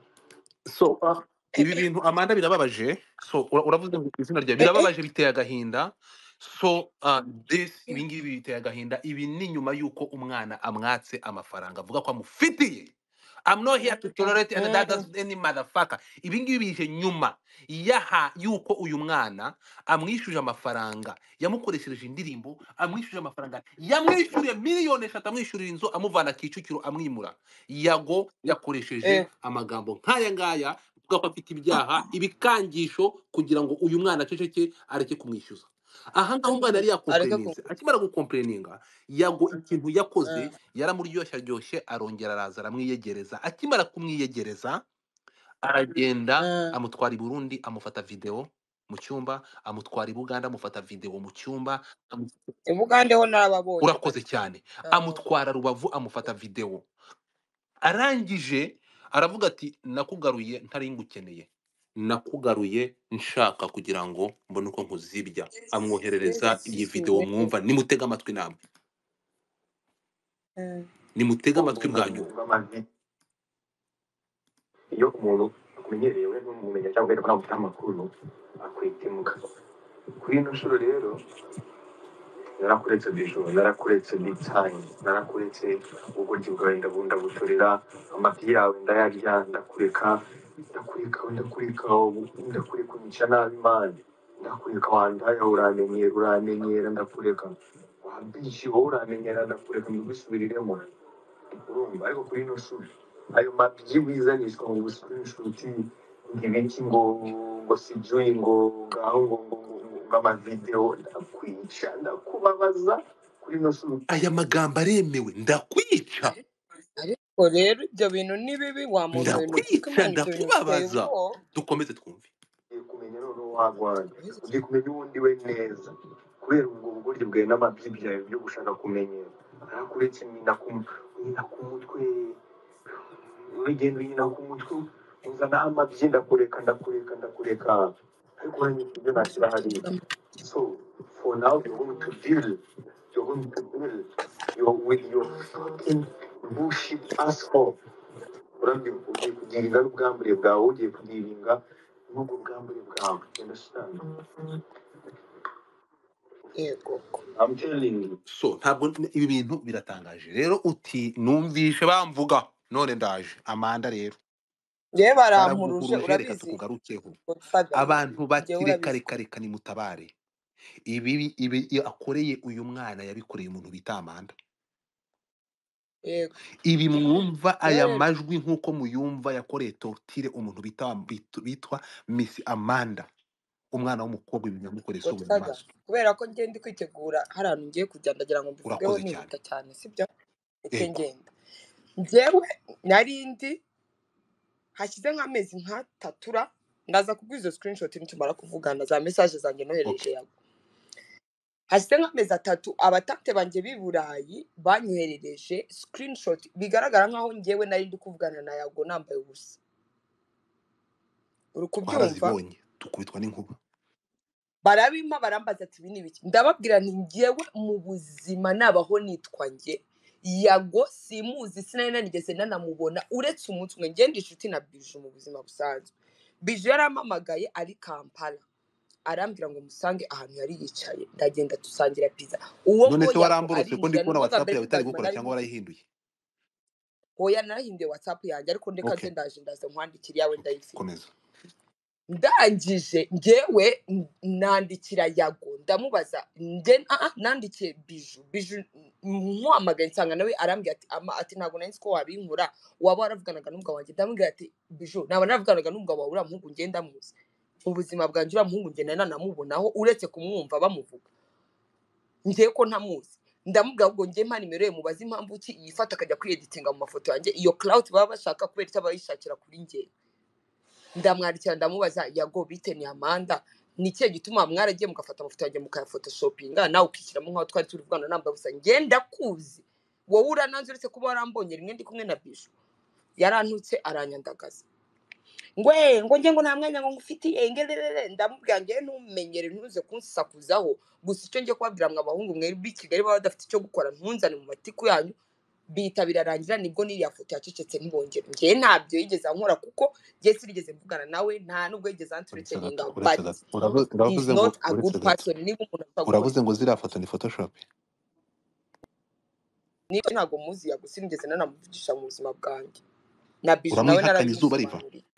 so ah, ibi bintu amanda birababaje so ura- uravuze ngo izina ryawe birababaje biteye agahinda so ah, this ibi ngibi biteye agahinda ibi ni nyuma y'uko umwana amwatse amafaranga avuga ko amufitiye I'm not here to tolerate and that does any motherfucker. Ibi ngibi bije nyuma yaha yuko uyu mwana amwishyuje amafaranga yamukoreshereje indirimbo amwishyuje amafaranga yamwishyuriye miliyoni eshatu amwishyurira inzu amuvana Kicukiro amwimura yago yakoresheje amagambo nk'aya ngaya avuga ko afite ibyaha ibikangisho kugira ngo uyu mwana aceceke areke kumwishyuza aha ngaha umwana yari yakompereninze akimara gukompereninga yago ikintu yakoze yaramuryoshya aryoshye arongera araza aramwiyegereza akimara kumwiyegereza aragenda amutwara i burundi amufata videwo mu cyumba amutwara i buganda amufata videwo mu cyumba amu- urakoze cyane amutwara rubavu amufata videwo arangije aravuga ati nakugaruye ntari ngukeneye nakugaruye nshaka kugira ngo mbone uko nkuzibya amwoherereza iyi videwo mwumva nimutega amatwi namwe nimutega amatwi bwa nyuma iyo umuntu akumenyereye we n'umumenya cyangwa ariko ntabwo ufite amakuru akwitemuka kuri ino nshuro rero narakuretse bijoro narakuretse bitanye narakuretse ubugoryi bwawe ndabundabutorera amapi yawe ndayarya ndakureka ndakureka ndakureka ndakureka umica nabi imana ndakureka wandaya uramenyera uramenyera ndakureka wabyishi wowe uramenyera ndakureka mbigusubiriremo urumva ariko kuri ino shuri ayo mabyi wizanishwa mu busikirishuti ngo ibiki ngo ngo sijui ngo ngaho ngo ngo ngo ngo ngo amavideo ndakwica ndakubabaza kuri ino shuri aya magambo aremewe ndakwica ndakwica ndakubabaza dukomeze twumve ugiye kumenya noneho wagwana ugiye kumenya uwo ndiwe neza kubera ubwo bugoryi bwawe n'amabyi byawe byo gushaka kumenyera arakuretse nyina ku nyina ku mutwe uragenda nyina ku mutwe uzana amabyi ndakureka ndakureka ndakureka ariko nanjye mfite ibyo nashyira hariya so for now you're going to deal you're going to deal your with your fucking bullshit asshole urabyumva ugiye kugirinda n'ubwambure bwawe ugiye kugiringa n'ubwo bwambure bwawe understand i'm telling you so ntabwo n- ibi bintu biratangaje rero uti numvishe bamvuga none ndaje amanda rero baramvuguruje reka tukugarukeho abantu bakireka reka reka nimutabare ibi ibi iyo akoreye uyu mwana yabikoreye umuntu bita amanda ibi mwumva aya majwi nk'uko muyumva yakoreye tortire umuntu bita bit- bitwa misi amanda umwana w'umukobwa ibi yamukoreye si ubu mu maso urakoze cyane yego hashize nk'amezi nk'atatura ndaza kuguha izo sikirinishoti nitumara kuvugana za mesaje zanjye nohereje yawe hashize nk'amezi atatu abatante banjye b'i burayi banyoherereje sikirinishoti bigaragara nk'aho ngewe nari ndi kuvugana na yago nambaye ubusa uri kubyumva twarazibonye dukubitwa n'inkuba barabimpa barambaza ati ibi ni ibiki ndababwira nti ngewe mu buzima nabaho nitwa nge yago simuzi sinari nanigeze nanamubona uretse umunsi umwe ngenda inshuti na biju mu buzima busanzwe biju yarampamagaye ari kampala arambwira ngo musange ahantu yari yicaye ndagenda dusangira pizza uwo none ngo se yago waramborotse ko ndi arinjira ni kubona ukuvuga whatsapp mbere yawe itari y'ubuzima gukora nari cyangwa mu warayihinduye hoya narahinduye watsapu yanjye ariko ndeka ok nze ndaje ndaza nkwandikira iyawe ok ndayifite komeza ndangije ngewe n- nandikira yago ndamubaza nde ah, ah, nandikiye biju biju nkwamagaye nsanga nawe arambwira ati ama ati ntabwo nari nzi ko wabinkura waba waravuganaga n'umugabo wanjye ndamubwira ati biju naba naravuganaga n'umugabo wawe uriya muhungu ngenda muzi mu buzima bwanjye uriya muhungu ngenda nanamubonaho uretse kumwumva bamuvuga ngewe ko ntamuzi ndamubwira ngo ngewe mpa nimero ye mubaze impamvu ki yifata akajya kwiyeditinga mu mafoto yanjye iyo cloud baba bashaka kubera icyo abayishakira kuri ngewe ndamwandikira ndamubaza yago bite ni amanda ni ikihe gituma mwaragiye mugafata amafoto yanjye mukayafotoshopinga nawe ukishyiramo nk'aho twari turi kuvugana nambaye gusa ngenda kuzi wowe urananze uretse kuba warambonye rimwe ndi kumwe na bishu yarantutse aranyandagaza ngwe ngo njye ngo nta mwanya ngo ngufitiye ngerere ndamubwira ngewe ntumenyere ntuze kunsakuzaho gusa icyo ngiye kubabwira mwe abahungu mwebwe i kigali baba badafite icyo gukora ntunzane mu matiku yanyu bihita birarangira nibwo n'iriya foto yacecetse ntibongere ngewe ntabyo yigeze ankora kuko ngewe sinigeze mvugana nawe nta nubwo yigeze uretse anturekeninga gato uretse but gato Uravu- he is uravuze ngo not a good uretse gato person niba umuntu ashobora gukora uravuze ngo ziriya foto ni photoshop niba ntabwo muzi yago sinigeze nanamuvugisha mu buzima bwanjye na biju nawe uramwihakana izuba riva narabimumusobanuriye